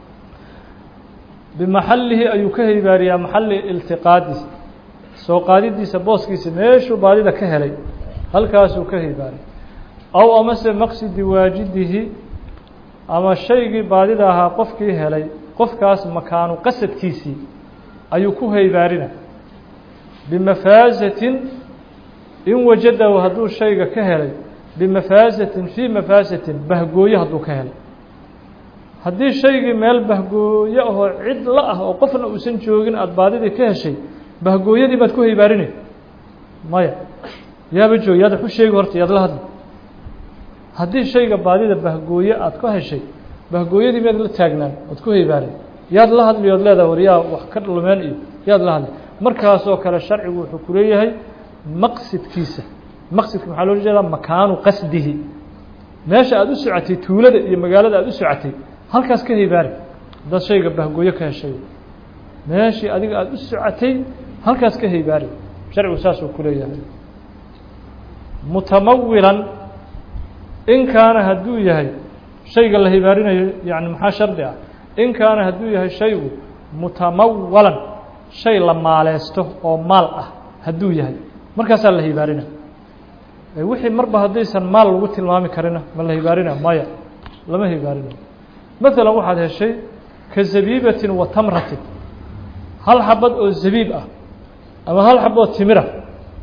bimaxallihi ayuu ka haybaariyaa maxalli iltiqaadiisa soo qaadidiisa booskiisa meeshuu baadida ka helay halkaasuu ka haybaariya aw amase maqsidi waajidihi ama shaygii baadida ahaa qofkii helay qofkaas makaanu qasadkiisii ayuu ku haybaarina bimafaasatin in wajadahu hadduu shayga ka helay bimafaasatin fii mafaasatin bahgooye hadduu ka helay haddii shaygii meel bahgooye ahoo cid la ah oo qofna uusan joogin aada baadidii ka heshay bahgooyadii baad ku haybaarinay maya yaaba joog yaad wax u sheegi horta yaad la hadli haddii shayga baadida bahgooye aada ka heshay bahgooyadii miyaad la taagnaan ood ku haybaarin yaad la hadli ood leedaha war yaa wax ka lumeen iyo yaad la hadli markaasoo kale sharcigu wuxuu ku leeyahay maqsidkiisa maqsidka maxaa loola jeedaa makaanu qasdihi meesha aada u socotay tuulada iyo magaalada aada u socotay halkaas ka haybaari haddaad shayga bahgooyo ka heshay meeshii adiga aada u socotay halkaas ka haybaari sharcigu saasuu ku leeyahay mutamawilan in kaana hadduu yahay shayga la haybaarinayo yani maxaa shardi ah in kaana hadduu yahay shaygu mutamawalan shay la maaleysto oo maal ah hadduu yahay markaasaa la haybaarinaya wixii marba haddaysan maal lagu tilmaami karina ma la haybaarinaya maya lama haybaarinayo maalan waxaad heshay ka zabiibatin wa tamratin hal xabad oo zabiib ah ama hal xab oo timira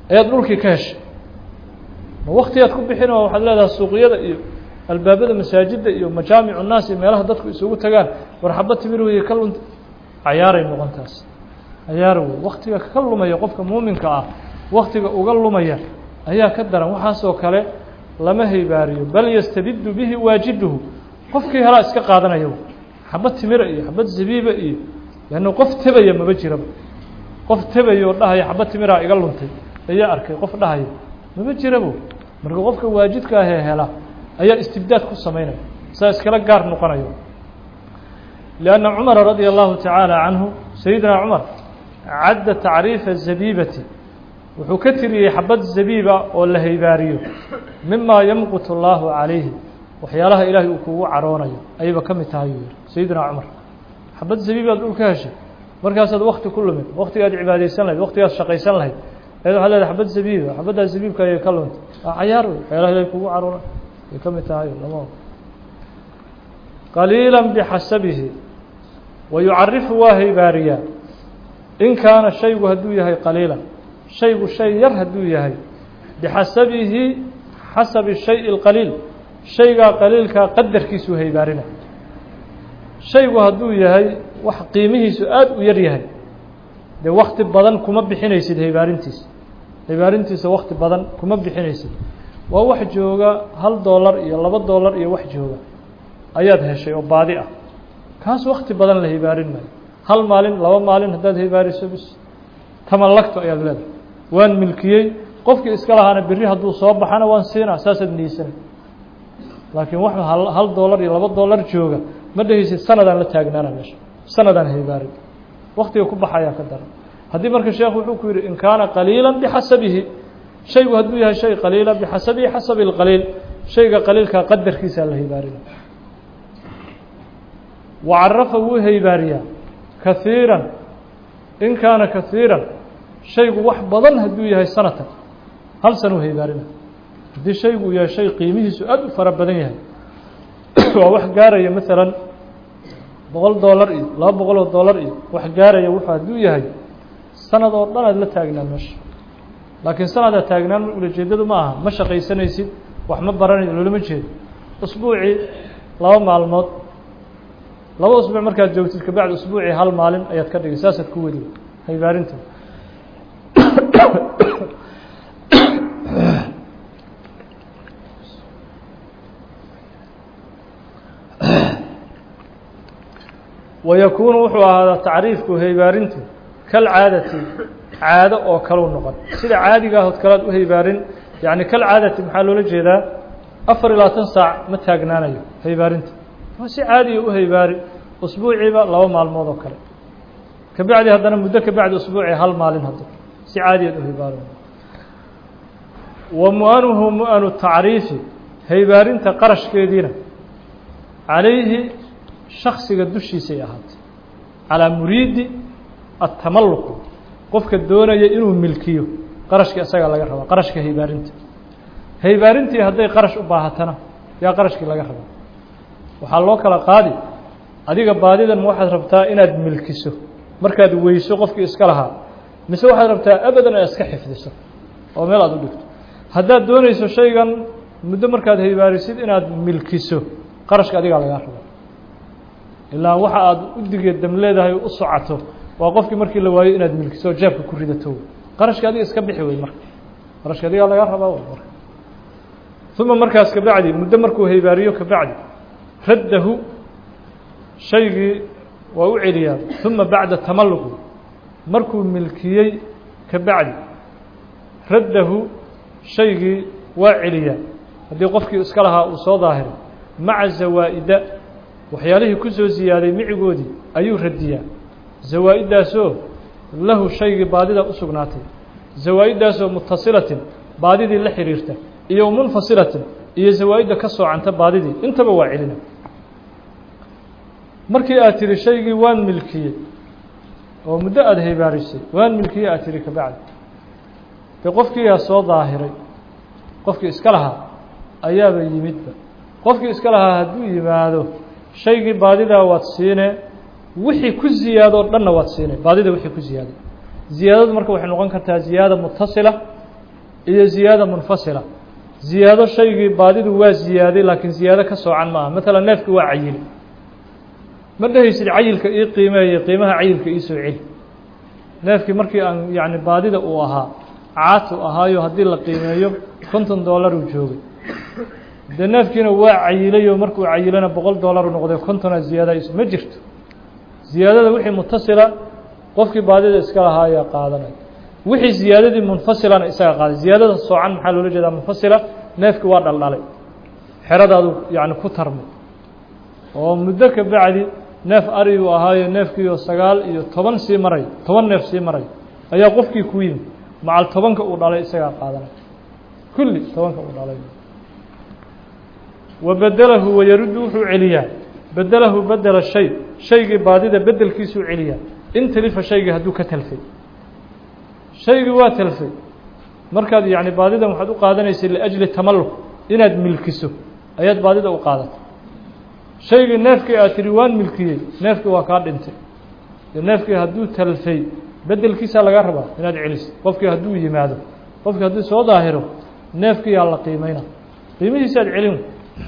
ayaad dhulkii ka heshay ma waktigaad ku bixin oo waxaad leedahay suuqyada iyo albaabada masaajidda iyo majaamicu nnaas iyo meelaha dadku isugu tagaan war xaba timir weye ka lunta cayaaray noqon taas cayaar wey waktiga ka lumaya qofka muuminka ah waktiga uga lumaya ayaa ka daran waxaasoo kale lama haybaariyo bal yastadiddu bihi waajiduhu qofkii helaa iska qaadanaya xabad timira iyo xabad zabiiba iyo leanna qof tebaya maba jiraba qof tebaya oo dhahaya xabad timiraa iga luntay ayaa arkay qof dhahaya maba jirabo marka qofka waajidka ahee hela ayaa istibdaad ku samaynaya saa iskala gaar noqonayo lianna cumara radia allahu tacaala canhu sayidina cumar cadda tacriifa zabiibati wuxuu ka tiriyey xabad zabiiba oo la haybaariyo mima yamqut اllaahu calayhi waxyaalaha ilaahay uu kugu caroonayo ayayba ka mid tahay yuu yihi sayidina cumar xabad zabiibaad dhul ka heshay markaasaad wakti ku lumid waktigaad cibaadaysan lahayd waktigaad shaqaysan lahayd eed waxad leedahay xabad zabiiba xabaddaa zabiibka ayay ka luntay waa cayaar wey waxyaalaha ilahay kugu caroonay ay ka mid tahay lama qaliila bixasabihi wa yucarifu waa haybaariyaa in kaana shaygu hadduu yahay qaliila shaygu shay yar hadduu yahay bixasabihi xasabi shay اlqaliil shaygaa qaliilkaa qadarkiisuu haybaarina shaygu hadduu yahay wax qiimihiisu aada u yar yahay dee wakti badan kuma bixinaysid haybaarintiisa haybaarintiisa wakti badan kuma bixinaysid waa wax jooga hal doolar iyo laba doolar iyo wax jooga ayaad heshay oo baadi ah kaas wakti badan la haybaarin maayo hal maalin laba maalin haddaad haybaariso bis tamallagto ayaad leedahay waan milkiyey qofkii iska lahaana berri hadduu soo baxana waan siinaa saasaad niyeysanay laakiin wax hal doolar iyo laba doolar jooga ma dhehaysid sanadaan la taagnaana meesha sanadaan haybaarin waktiga ku baxayaa ka daran haddii marka sheekhu wuxuu ku yidhi in kaana qaliila bixasabihi shaygu hadduu yahay shay qaliila bixasabihi xasabi اlqaliil shayga qaliilkaa qadarkiisaa la haybaarina wacarafa wuu haybaariyaa kahiiran in kaana kahiiran shaygu wax badan hadduu yahay sanatan hal sana u haybaarina haddii shaygu yahay shay qiimihiisu aada u fara badan yahay waa wax gaaraya maalan boqol doolar iyo laba boqol oo doolar iyo wax gaaraya wuxuu hadduu yahay sanad oo dhan aad la taagnaan meesha laakiin sanadaad taagnaan ulajeedadu ma aha ma shaqaysanaysid wax ma baranaysid loolama jeedo usbuucii laba maalmood laba usbuuc markaad joogtid kabacdi usbuucii hal maalin ayaad ka dhigay saasaad ku wadi haybaarinta wayakuunu wuxuu ahaadaa tacriifku haybaarintu kalcaadati caado oo kaleu noqon sida caadiga ahood kalead u haybaarin yacni kalcaadati maxaa loola jeedaa afar iyo labaatan saac ma taagnaanayo haybaarinta waa si caadiya u haybaari usbuuciiba laba maalmood oo kale kabacdi haddana muddo kabacdi usbuucii hal maalin haddo si caadiyaad u haybaarin wa mu-anuhu mu-anu tacriifi haybaarinta qarashkeediina calayhi shaksiga dushiisay ahaatay calaa muriidi atamalluqu qofka doonaya inuu milkiyo qarashka isagaa laga rabaa qarashka haybaarinta haybaarintii hadday qarash u baahatana yaa qarashkii laga rabaa waxaa loo kala qaadi adiga baadidan ma waxaad rabtaa inaad milkiso markaad weyso qofkii iska lahaa mise waxaad rabtaa abadan inaad iska xifdiso oo meel aad u dhigto haddaad doonayso shaygan muddo markaad haybaarisid inaad milkiso qarashka adigaa lagaa rabaa ilaa waxa aad u digeedam leedahay u socoto waa qofkii markii la waayo inaad milkiso jeebka ku ridato qarashka adiga iska bixi wey marka qarashka adigaa lagaa rabaa marka uma markaas kabacdi muddo markuu haybaariyo kabacdi raddahu shaygii waa u celiyaa uma bacda tamalluqi markuu milkiyey kabacdi raddahu shaygii waa celiyaa haddii qofkii iska lahaa uu soo daahiray maca zawaa'ida waxyaalihii ku soo ziyaaday micigoodii ayuu radiyaa zawaa-iddaasoo lahu shaygii baadida u sugnaatay zawaa-iddaasoo mutasilatin baadidii la xiriirta iyo munfasilatin iyo zawaa-idda ka soocanta baadidii intaba waa celina markii aad tiri shaygii waan milkiyey oo muddo aada haybaarisay waan milkiyey aad tiri kabacdi dee qofkiiyaa soo daahiray qofkii iska lahaa ayaaba yimidba qofkii iska lahaa hadduu yimaado shaygii baadidaa waad siine wixii ku ziyaadoo dhanna waad siine baadida wixii ku ziyaaday ziyaadadu marka waxay noqon kartaa ziyaada mutasila iyo ziyaada munfasila ziyaado shaygii baadidu waa ziyaaday laakiin ziyaado ka soocan maaha maalan neefki waa cayili ma dhehaysid cayilka ii qiimeeye qiimaha cayilka ii soo celi neefkii markii aan yacni baadida uu ahaa caatu ahaayo haddii la qiimeeyo konton dollar uu joogay dee neefkiina waa cayilayoo markuu cayilana boqol dollar u noqday kontona ziyaada is ma jirto ziyaadada wixii mutasila qofkii baadida iska lahaa ayaa qaadanaya wixii ziyaadadii munfasilana isaga qaaday ziyaadada soocan maxaa loola jeedaa munfasila neefki waa dhaldhalay xeradaadu yacni ku tarmay oo muddo ka bacdi neef ariguu ahaayo neefkiioo sagaal iyo toban sii maray toban neef sii maray ayaa qofkii ku yimi macal tobanka uu dhalay isagaa qaadanay kulli tobanka uu dhalay wa bedelahu wayaruddu wuxuu celiyaa bedelahu bedela shay shaygii baadida bedelkiisuu celiyaa in talifa shaygii hadduu ka talfay shaygii waa talfay markaad yacni baadidan waxaad u qaadanaysay liajli tamalluk inaad milkiso ayaad baadida u qaadatay shaygii neefkii aad tidhi waan milkiyey neefkii waa kaa dhintay de neefkii hadduu talfay bedelkiisaa laga rabaa inaad celiso qofkii hadduu yimaado qofkii hadduu soo daahiro neefkii yaa la qiimeyna qiimihiisa aad celin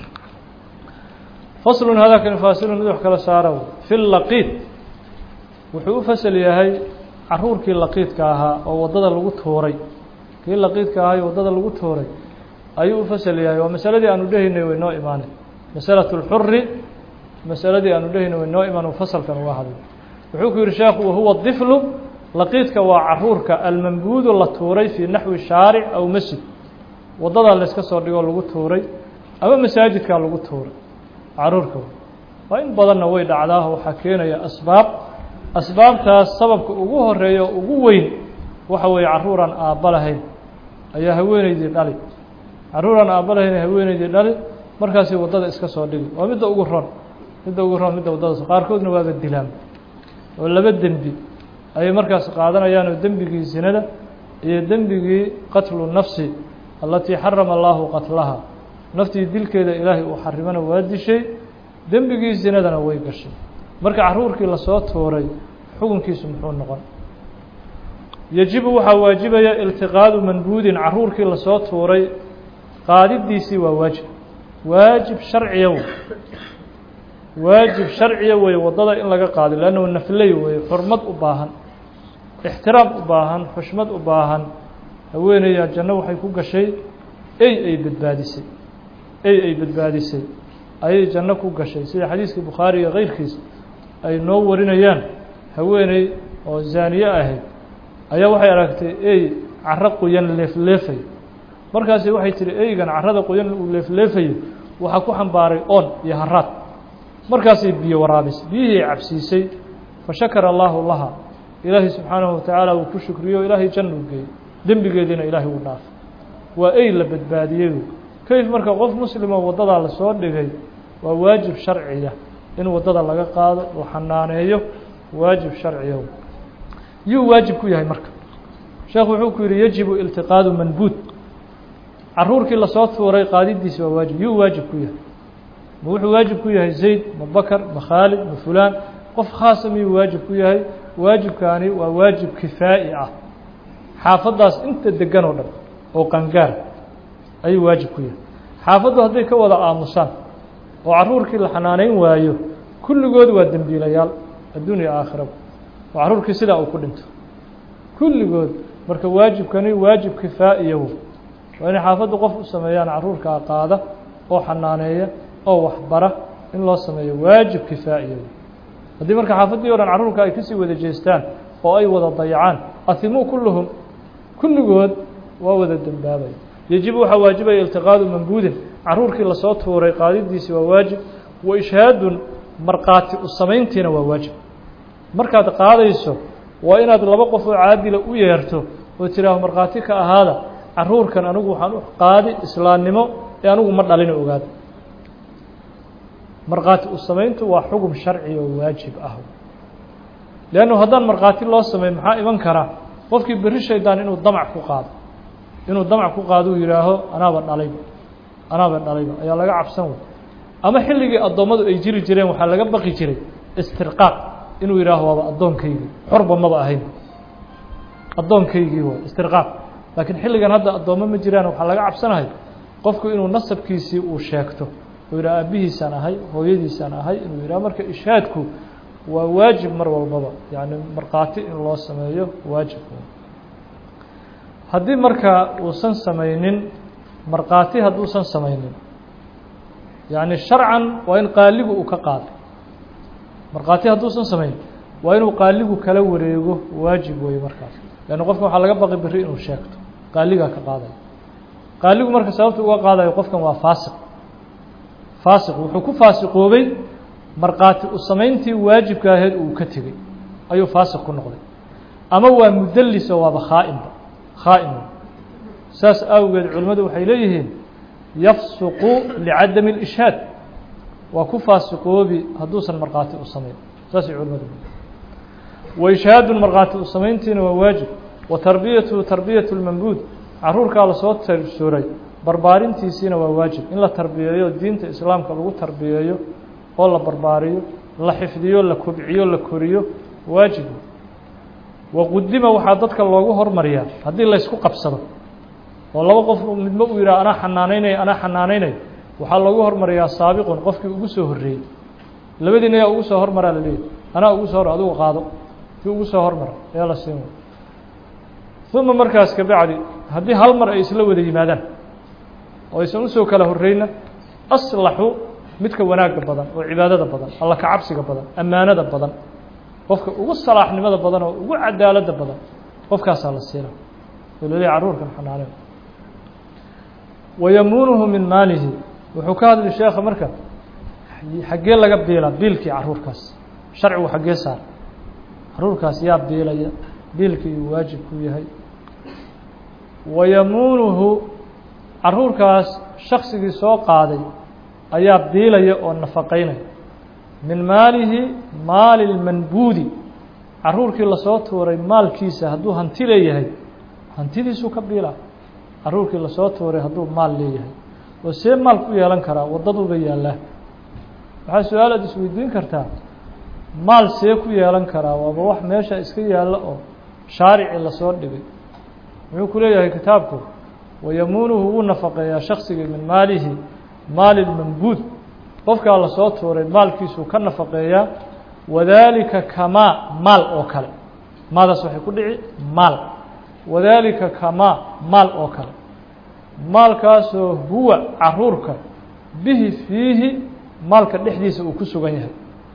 faslun hadaakani faasilun mid wax kala saara fi laqiid wuxuu u fasal yahay caruurkii laqiidka ahaa oo waddada lagu tuuray kii laqiidka ahaa iyo waddada lagu tuuray ayuu u fasal yahay waa masaladii aanu dhehaynay way noo imaanay masalatu اlxuri masaladii aanu dhehaynay way noo imaan fasalkan uga hadlay wuxuu ku yihi sheekhu wahuwa diflu laqiidka waa caruurka almambuudu la tuuray fii naxwi shaaric aw masjid waddadaa layska soo dhigoo lagu tuuray ama masaajidkaa lagu tuuray caruurka waa in badanna way dhacdaa waxaa keenaya asbaab asbaabtaas sababka ugu horeeya oo ugu weyn waxa weeye carruuraan aabba lahayn ayaa haweeneydii dhali carruuraan aabba lahayn haweeneydii dhali markaasi waddada iska soo dhigi waa midda ugu ron midda ugu ron midda waddada qaarkoodna waaba dilaan oo laba dembi ayay markaas qaadanayaan oo dembigii sinada iyo dembigii qatlu nafsi allatii xarama allaahu qatlaha naftii dilkeeda ilaahay uu xarimana waa dishay dembigii sinadana way gashay marka caruurkii lasoo tuuray xukunkiisu muxuu noqon yejibu waxaa waajibaya iltiqaadu manbuudin caruurkii lasoo tuuray qaadidiisii waa waajib waajib sharciya wey waajib sharciya weeye waddada in laga qaado leannahu nafley weeye xurmad u baahan ixtiraam u baahan xushmad u baahan haweeneydaa janno waxay ku gashay ey ay badbaadisay ey ay badbaadisay ayay janno ku gashay sida xadiiskii bukhaari iyo keyrkiis ay noo warinayaan haweeney oo zaaniye ahayd ayaa waxay aragtay ey caro qoyan leefleefay markaasi waxay tihi eygan carada qoyan uu leefleefayo waxaa ku xambaaray oon iyo haraad markaasay biyo waraabisay biyihii cabsiisay fa shakara allaahu laha ilaahay subxaanahu watacaala uu ku shukriyo ilaahay janna u geeyey dembigeediina ilaahay uu dhaafay waa ey la badbaadiyey kayf marka qof muslimoo waddadaa lasoo dhigay waa waajib sharciya in waddada laga qaado oo xanaaneeyo waajib sharciya yuu waajib ku yahay marka sheekhu wuxuu ku yidhi yajibu iltiqaadu manbuud caruurkii lasoo tuuray qaadidiisi waa waajib yuu waajib ku yahay ma wuxuu waajib ku yahay zayd ma bakar ma khaalid ma fulaan qof khaasa miyuu waajib ku yahay waajibkaani waa waajib kifaa'i ah xaafaddaas inta degan oo dhan oo qangaar ayuu waajib ku yahay xaafaddu hadday ka wada aamusaan oo caruurkii la xanaaneyn waayo kulligood waa dembiilayaal adduun iyo aakhiraba oo caruurkii sidaa uu ku dhinto kulligood marka waajibkani waajib kifaa'iyahu waa inay xaafaddu qof u sameeyaan caruurkaa qaada oo xanaaneeya oo waxbara in loo sameeyo waajib kifaa'iyahu haddii marka xaafaddii o dhan carruurka ay kasii wada jeestaan oo ay wada dayacaan ahimuu kulluhum kulligood waa wada dembaabaya yejibu waxaa waajibaya iltiqaadu mambuudin caruurkii lasoo tuuray qaadidiisi waa waajib wa ishhaadun markhaati u samayntiina waa waajib markaad qaadayso waa inaad laba qof oo caadila u yeerto oo tiraaho markhaati ka ahaada caruurkan anigu waxaan u qaadi islaamnimo ee anigu ma dhalin ogaada markhaati u samayntu waa xugum sharci oo waajib ah leannu haddaan markhaati loo sameyn maxaa iman karaa qofkii berri shaydaan inuu damac ku qaado inuu damac ku qaado uu yidhaaho anaaba dhalayba anaaba dhalayba ayaa laga cabsan wey ama xilligii addoommadu ay jiri jireen waxaa laga baqi jiray istirqaaq inuu yidhaaho waaba addoonkaygii xorba maba ahayn addoonkaygii waay istirqaaq laakiin xilligan hadda addoommo ma jiraan waxaa laga cabsanahay qofku inuu nasabkiisii uu sheegto uu yidhaha aabihiisaan ahay hooyadiisaan ahay inuu yidhaha marka ishaadku waa waajib mar walbaba yacni markhaati in loo sameeyo waajib haddii marka uusan samaynin markhaati hadduusan samaynin yacni sharcan waa in qaaligu uu ka qaado markhaati hadduusan samayn waa inuu qaaligu kala wareego waajib weeye markaas leanna qofkan waxaa laga baqi beri inuu sheegto qaaligaa ka qaadaya qaaligu marka sababta uga qaadayo qofkan waa faasiq faasiq wuxuu ku faasiqoobay markhaati u samayntii waajibka ahayd uu ka tegey ayuu faasiq ku noqday ama waa mudallis oo waaba khaa'inba khaa'in saas awgeed culimmadu waxay leeyihiin yafsuqu licadami اlishhaad waa ku faasiqoobi hadduusan markhaati u samayn saasay culimmadu wa ishhaadun markhaati u samayntiina waa waajib wa tarbiyatu tarbiyatu lmambuud caruurkaa lasoo tarsuray barbaarintiisiina waa waajib in la tarbiyeeyo diinta islaamka lagu tarbiyeeyo oo la barbaariyo la xifdiyo la kobciyo la koriyo waajib waqudima waxaa dadka loogu hormariyaa haddii laysku qabsado oo laba qof midma uu yidhaha anaa xanaanaynaya anaa xanaanaynaya waxaa loogu hormariyaa saabiqun qofkii ugu soo horreeyey labadiina ayaa ugu soo hormaraa la leeyahy anaa ugu soo hor adigu qaado kii ugu soo hormara ayaa la siin uma markaas kabacdi haddii hal mar ay isla wada yimaadaan oo aysan usoo kala horreyna aslaxu midka wanaagga badan oo cibaadada badan alla ka cabsiga badan ammaanada badan qofka ugu salaaxnimada badan oo ugu cadaaladda badan qofkaasaa la siina oo laleeyahy carruurkan xanaaneen wayamuunuhu min maalihi wuxuu ka hadli sheekha marka xaggee laga biilaa biilkii carruurkaas sharcigu xaggee saar carruurkaas yaa biilaya biilkii uu waajib ku yahay wayamuunuhu carruurkaas shaksigii soo qaaday ayaa biilaya oo nafaqaynaya min maalihi maali lmanbuudi carruurkii lasoo tuuray maalkiisa hadduu hanti leeyahay hantidiisuu ka biilaa carruurkii lasoo tuuray hadduu maal leeyahay oo see maal ku yeelan karaa waddaduuba yaallaa waxaa su-aal aad isweydiin kartaa maal see ku yeelan karaa waaba wax meesha iska yaalla oo shaarici lasoo dhigay muxuu ku leeyahay kitaabku wayamuunuhu wuu nafaqeeyaa shaksigii min maalihi maali lmanbuud qofkaa lasoo tuuray maalkiisuu ka nafaqeeyaa wadaalika kamaa maal oo kale maadaas waxay ku dhici maal wadaalika kamaa maal oo kale maalkaasoo huwa caruurka bihi fiihi maalka dhexdiisa uu ku sugan yahay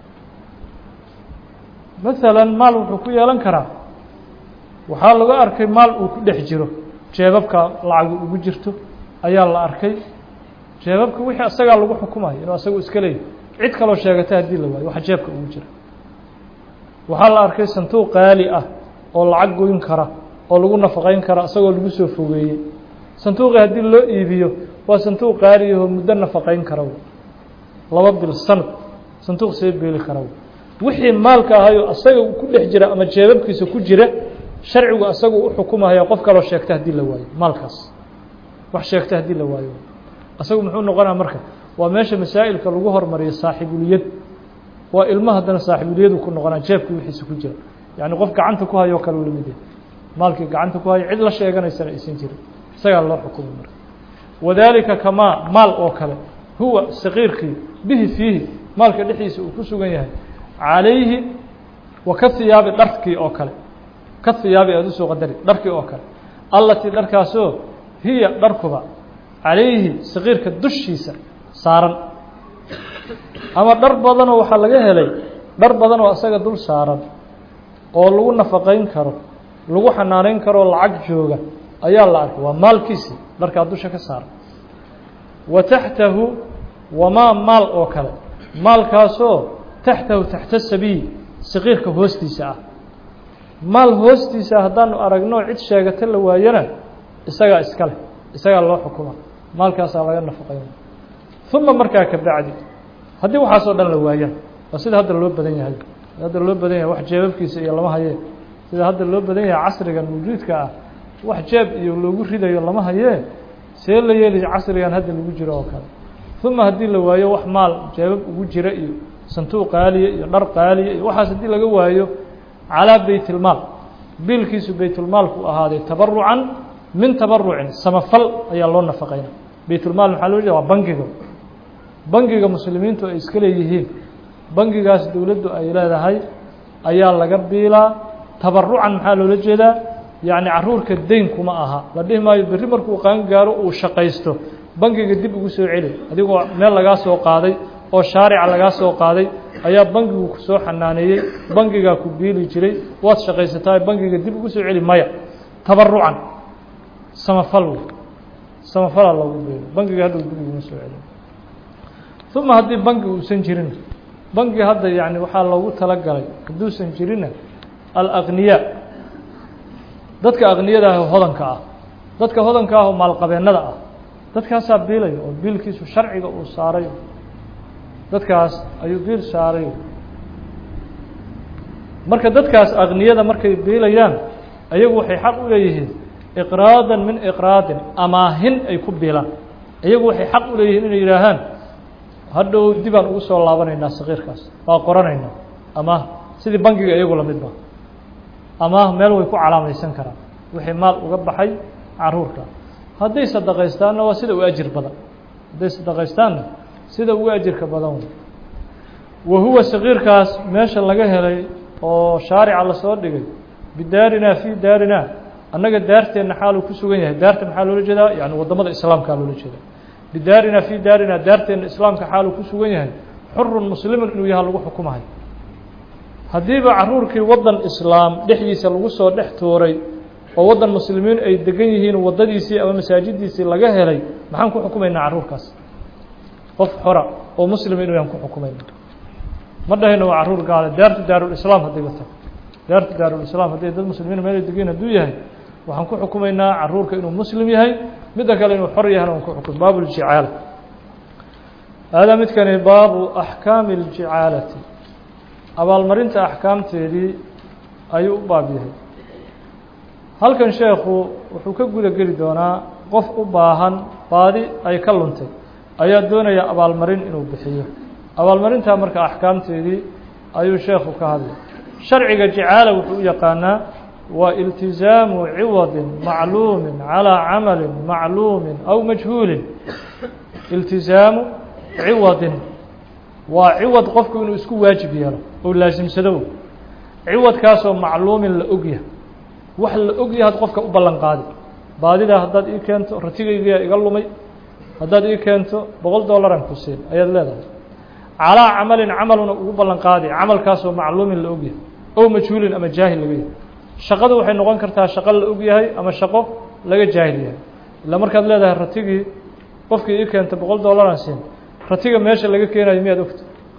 masalan maal wuxuu ku yeelan karaa waxaa laga arkay maal uu ku dhex jiro jeebabka lacagu ugu jirto ayaa la arkay jeebabka wixii asagaa lagu xukumayo inuu asagu iska leeyahy cid kaloo sheegata haddii la waayo waxa jeebka ugu jira waxaa la arkay santuuq qaali ah oo lacag goyn kara oo lagu nafaqayn kara isagoo lagu soo fogeeyey santuuqii haddii loo iibiyo waa santuuq qaaliyaho muddo nafaqayn kara laba bil sanad santuuq see beeli kara wixii maalka ahayoo asaga ku dhex jira ama jeebabkiisa ku jira sharcigu asagu u xukumahaya qof kaloo sheegta haddii la waayo maalkaas wax sheegta haddii la waayo asagu muxuu noqonaa marka waa meesha masaa'ilka lagu hormariyo saaxibuliyad waa ilmo haddana saaxibuliyadu ku noqonaa jeebkii wixiisa ku jira yacni qof gacanta ku hayoo kale u lamid yahay maalkii gacanta ku hayo cid la sheeganaysana aysan jirin isagaa loo xukumay marka wadaalika kamaa maal oo kale huwa saqiirkii bihi fiihi maalka dhexdiisa uu ku sugan yahay calayhi wa ka hiyaabi dharkii oo kale ka hiyaabi aada usoo qadari dharkii oo kale allatii dharkaasoo hiya dharkuba calayhi saqiirka dushiisa saaran ama dhar badanoo waxaa laga helay dhar badan oo asaga dul saaran oo lagu nafaqayn karo lagu xanaanayn karoo lacag jooga ayaa la arkay waa maalkiisii dharkaa dusha ka saaran wa taxtahu wamaa maal oo kale maalkaasoo taxtahu taxta sabiy saqiirka hoostiisa ah maal hoostiisa haddaanu aragno cid sheegata la waayana isagaa iska leh isagaa loo xukuma maalkaasaa laga nafaqayn uma markaa ka bacdi haddii waxaasoo dhan la waayana waa sida hadda loo badan yahay hadda loo badan yahay wax jeebabkiisa iyo lama hayee sida hadda loo badan yahay casrigan mawjuudka ah wax jeeb iyo loogu ridayo lama hayee see la yeeli casrigan hadda lagu jiro oo kale uma haddii la waayo wax maal jeebab ugu jira iyo santuuq qaaliya iyo dhar qaaliya iyo waxaas haddii laga waayo calaa beytilmaal biilkiisu beytulmaalku ahaaday tabarucan min tabarucin samafal ayaa loo nafaqayna baytulmaal maxaa loo jeeda waa bangiga bangiga muslimiintu ay iska leeyihiin bangigaas dowladdu ay leedahay ayaa laga biilaa tabarucan maxaa loola jeedaa yacni caruurka deyn kuma aha la dhihi maayo berri markuu qaan gaaro uu shaqaysto bangiga dib ugu soo celi adigoo meel lagaa soo qaaday oo shaarica lagaa soo qaaday ayaa bangigu ku soo xanaaneeyey bangigaa ku biili jiray waad shaqaysataa bangiga dib ugu soo celi maya tabarucan samafal samafalaa loogu biilo bangiga hadhow dib uguma soo celi uma haddii bangi uusan jirin bangi hadda yani waxaa loogu talagalay hadduusan jirinna alaqniyaa dadka aqniyada ah oo hodanka ah dadka hodanka ah oo maalqabeennada ah dadkaasaa biilaya oo biilkiisu sharciga uu saaray dadkaas ayuu biil saaray marka dadkaas aqniyada markay biilayaan ayagu waxay xaq u leeyihiin iqraadan min iqraadin amaahin ay ku biilaan iyagu waxay xaq u leeyihiin inay yidhaahaan hadhow dibaan ugu soo laabanaynaa sakiirkaas waa qoranaynaa amaah sidii bangiga iyagu lamidba amaah meel way ku calaamaysan karaan wixii maal uga baxay caruurka hadday sadaqaystaanna waa sida u ajir badan hadday sadaqaystaanna sida ugu ajirka badan wa huwa sakiirkaas meesha laga helay oo shaarica lasoo dhigay bidaarinaa fii daarinaa annaga daarteenna xaaluu ku sugan yahay daarta maxaa loola jeedaa yani waddamada islaamkaa loola jeedaa bidaarinaa fii daarinaa daarteenna islaamka xaaluu ku sugan yahay xurun muslimun inuu yaha lagu xukumahay haddiiba caruurkii waddan islaam dhexdiisa lagu soo dhex tuuray oo waddan muslimiin ay degan yihiin waddadiisii ama masaajidiisii laga helay maxaan ku xukumaynaa carruurkaas qof xora oo muslima inuu yaan ku xukumayna ma dhahayno waa carruur gaale daartu daarulislaam haddayba tahay daartu daarulislaam hadday dad muslimiin meelay degan hadduu yahay waxaan ku xukumaynaa caruurka inuu muslim yahay midda kale inuu xor yahana waan ku xukum baabu ljicaala haadaa midkani baabu axkaami اljicaalati abaalmarinta axkaamteedii ayuu u baab yahay halkan sheekhu wuxuu ka guda geli doonaa qof u baahan baadi ay ka luntay ayaa doonaya abaalmarin inuu bixiyo abaalmarintaa marka axkaamteedii ayuu sheekhu ka hadlay sharciga jicaala wuxuu u yaqaanaa waa iltizaamu ciwadin macluumin calىa camalin macluumin aw majhuulin iltizaamu ciwadin waa ciwad qofku inuu isku waajib yeelo oo laasimsado ciwadkaasoo macluumin la ogyahay wax la ogyahaad qofka u ballan qaadi baadidaa haddaad ii keento ratigaygiyaa iga lumay haddaad ii keento boqol dollaran ku siin ayaad leedahay calaa camalin camaluna ugu ballan qaadi camalkaasoo macluumin la ogyahay ow majhuulin ama jaahil laga yahay shaqadu waxay noqon kartaa shaqo la og yahay ama shaqo laga jaahil yahay ilaa markaad leedahay ratigii qofkii ii keenta boqol dollaran siin ratiga meesha laga keenayo miyaad ogta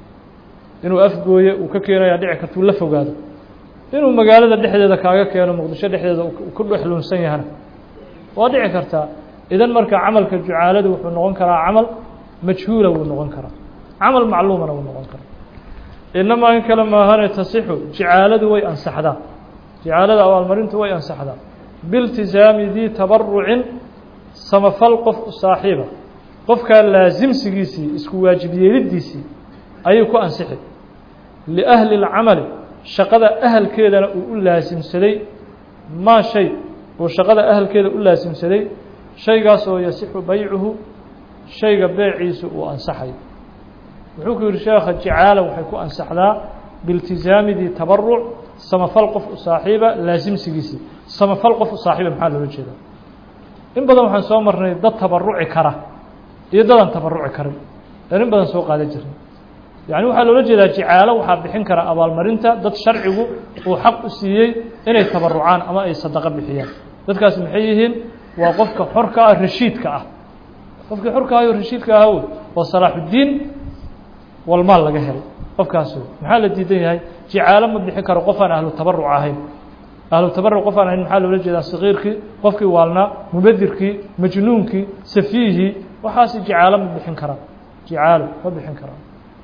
inuu afgooye uu ka keenaya dhici kartuu la fogaado inuu magaalada dhexdeeda kaaga keeno muqdisho dhexdeeda ku dhexluunsan yahana waa dhici kartaa idan marka camalka jucaaladu wuxuu noqon karaa camal majhuula wuu noqon karaa camal macluumana wuu noqon karaa inamaa in kale maahane tasixu jicaaladu way ansaxdaa jicaalada abaalmarintu way ansaxdaa biiltizaami dii tabarucin samafal qof u saaxiiba qofkaa laasimsigiisii isku waajib yeelidiisii ayay ku ansixi liahli اlcamali shaqada ahalkeedana uu u laasimsaday maa shay uu shaqada ahalkeeda u laasimsaday shaygaas oo yasixu baycuhu shayga beeciisu uu ansaxayo wuxuu ku yihi sheekha jicaala waxay ku ansaxdaa biiltizaamidii tabaruc samafal qof u saaxiiba laasimsigiisii samafal qof u saaxiiba maxaa loola jeedaa in badan waxaan soo marnay dad tabaruci kara iyo dadaan tabaruci karin aan in badan soo qaadan jirnay yani waxaa loola jeedaa jicaalo waxaa bixin kara abaalmarinta dad sharcigu uu xaq u siiyey inay tabarucaan ama ay sadaqo bixiyaan dadkaas maxay yihiin waa qofka xorka ah rashiidka ah qofkii xorka ahayo rashiidka aha wey oo salaaxuddiin walmaal laga helay qofkaas wey maxaa la diidan yahay jicaalo ma bixin karo qof aan ahlu tabaruc ahayn ahlu tabaruc qof aan ahayn maxaa loola jeedaa sakiirkii qofkii waalnaa mubadirkii majnuunkii safiihii waxaasi jicaalo ma bixin karaan jicaalo ma bixin karaan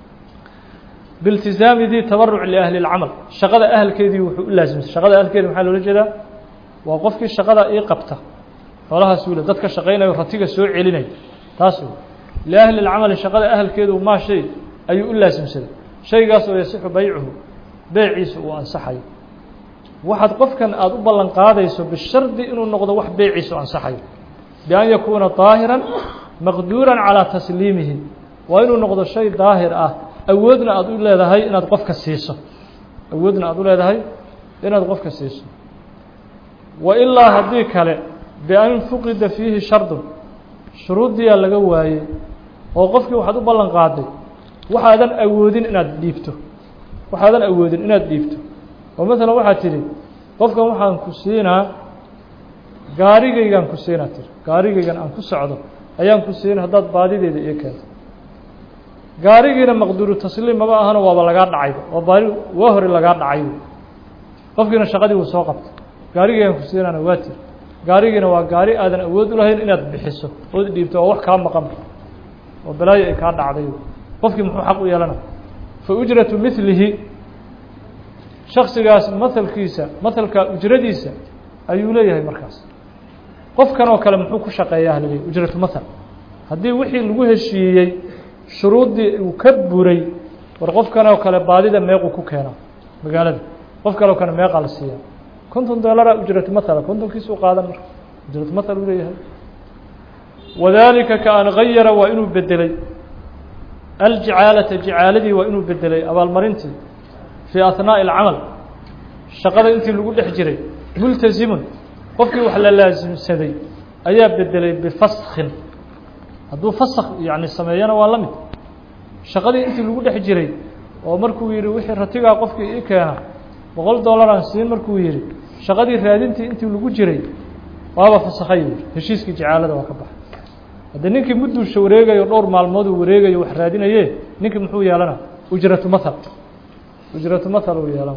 biiltizaami dii tabaruc liahli اlcamal shaqada ahalkeedii wuxuu u laasimsay shaqada ahalkeedi maxaa loola jeedaa waa qofkii shaqada ii qabta xoolahaas wule dadka shaqaynayo ratiga soo celinaya taas wey liahli اlcamali shaqada ahalkeedu maa shay ayuu u laasimsaday shaygaas oo yasixu baycuhu beeciisa uu ansaxayo waxaad qofkan aada u ballan qaadayso bishardi inuu noqdo wax beeciisu ansaxayo bian yakuuna daahiran maqduuran calaa tasliimihi waa inuu noqdo shay daahir ah awoodna aada u leedahay inaad qofka siiso awoodna aada u leedahay inaad qofka siiso wa ilaa haddii kale bian fuqida fiihi shardun shuruuddiyaa laga waayey oo qofkii waxaad u ballan qaaday waxaadan awoodin inaad dhiibto waxaadan awoodin inaad dhiibto oo maalan waxaad tidhi qofkan waxaan ku siinaa gaarigaygaan ku siinaa tiri gaarigaygan aan ku socdo ayaan ku siina haddaad baadideeda iyo keento gaarigiina maqduuru tasliim maba ahano waaba lagaa dhacayba waa baadi waa hore lagaa dhacay qofkiina shaqadii wuu soo qabtay gaarigaygaan ku siinaana waa tiri gaarigiina waa gaari aadan awood u lahayn inaad bixiso ood dhiibto oo wax kaa maqan oo balaayo ay kaa dhacday qofkii muxuu xaq u yeelana fa ujratu milihi shaksigaas mahalkiisa mahalka ujradiisa ayuu leeyahay markaas qofkan oo kale muxuu ku shaqeeyaa halaleey ujratu mahal haddii wixii lagu heshiiyey shuruuddii uu ka buray war qofkan oo kale baadida meequu ku keenaa magaalada qof kale oo kale meeqaa la siiyaa konton dolara ujratu mahala kontonkiisuu qaadan marka ujratu mahal uu leeyahay wadalika ka an gayara waa inuu bedelay aljicaalata jicaaladii waa inuu bedelay abaalmarintii fii ahnaaءi اlcamal shaqada intii lagu dhex jiray multasimun qofkii wax la laasimsaday ayaa bedelay bifaskin hadduu fask yani sameeyana waa la mid shaqadii intii lagu dhex jiray oo markuu yihi wixii ratigaa qofkii ii keena boqol dollaraan siin markuu yihi shaqadii raadintii intii lagu jiray waaba fasakhay yiri heshiiskii jicaalada waa ka baxay haddii ninkii mudduusha wareegayo dhowr maalmooduu wareegayo wax raadinaye ninkii muxuu yeelana ujratu mahal ujratu mahal uu yeelan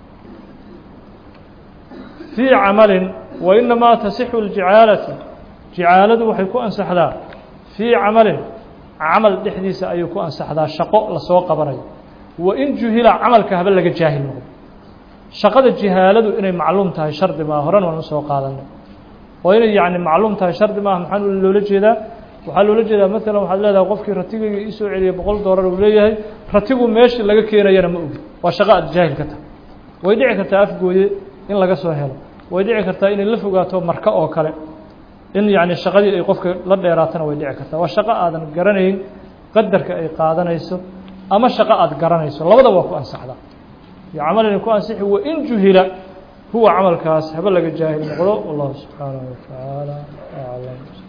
fii camalin wa inamaa tasixu ljicaalatu jicaaladu waxay ku ansaxdaa fii camalin camal dhexdiisa ayay ku ansaxdaa shaqo lasoo qabanayo wa in juhila camalka haba laga jaahil noqdo shaqada jihaaladu inay macluum tahay shardi maa horan waan usoo qaadanay oo inay yani macluum tahay shardi maaha maxaa loola jeedaa waxaa loola jeedaa maalan waxaad leedahay qofkii ratigayga iisoo celiyay boqol dollar uu leeyahay ratigu meeshii laga keenayana ma ogi waa shaqo aad jaahil ka tahay way dhici kartaa afgooye in laga soo helo way dhici kartaa inay la fogaato marka oo kale in yani shaqadii ay qofka la dheeraatana way dhici kartaa waa shaqo aadan garanayn qadarka ay qaadanayso ama shaqo aad garanayso labada waa ku ansaxdaa iyo camalina ku ansixi wain juhila huwa camalkaas haba laga jaahil noqdo wallahu subxaanaه wa tacaala aclam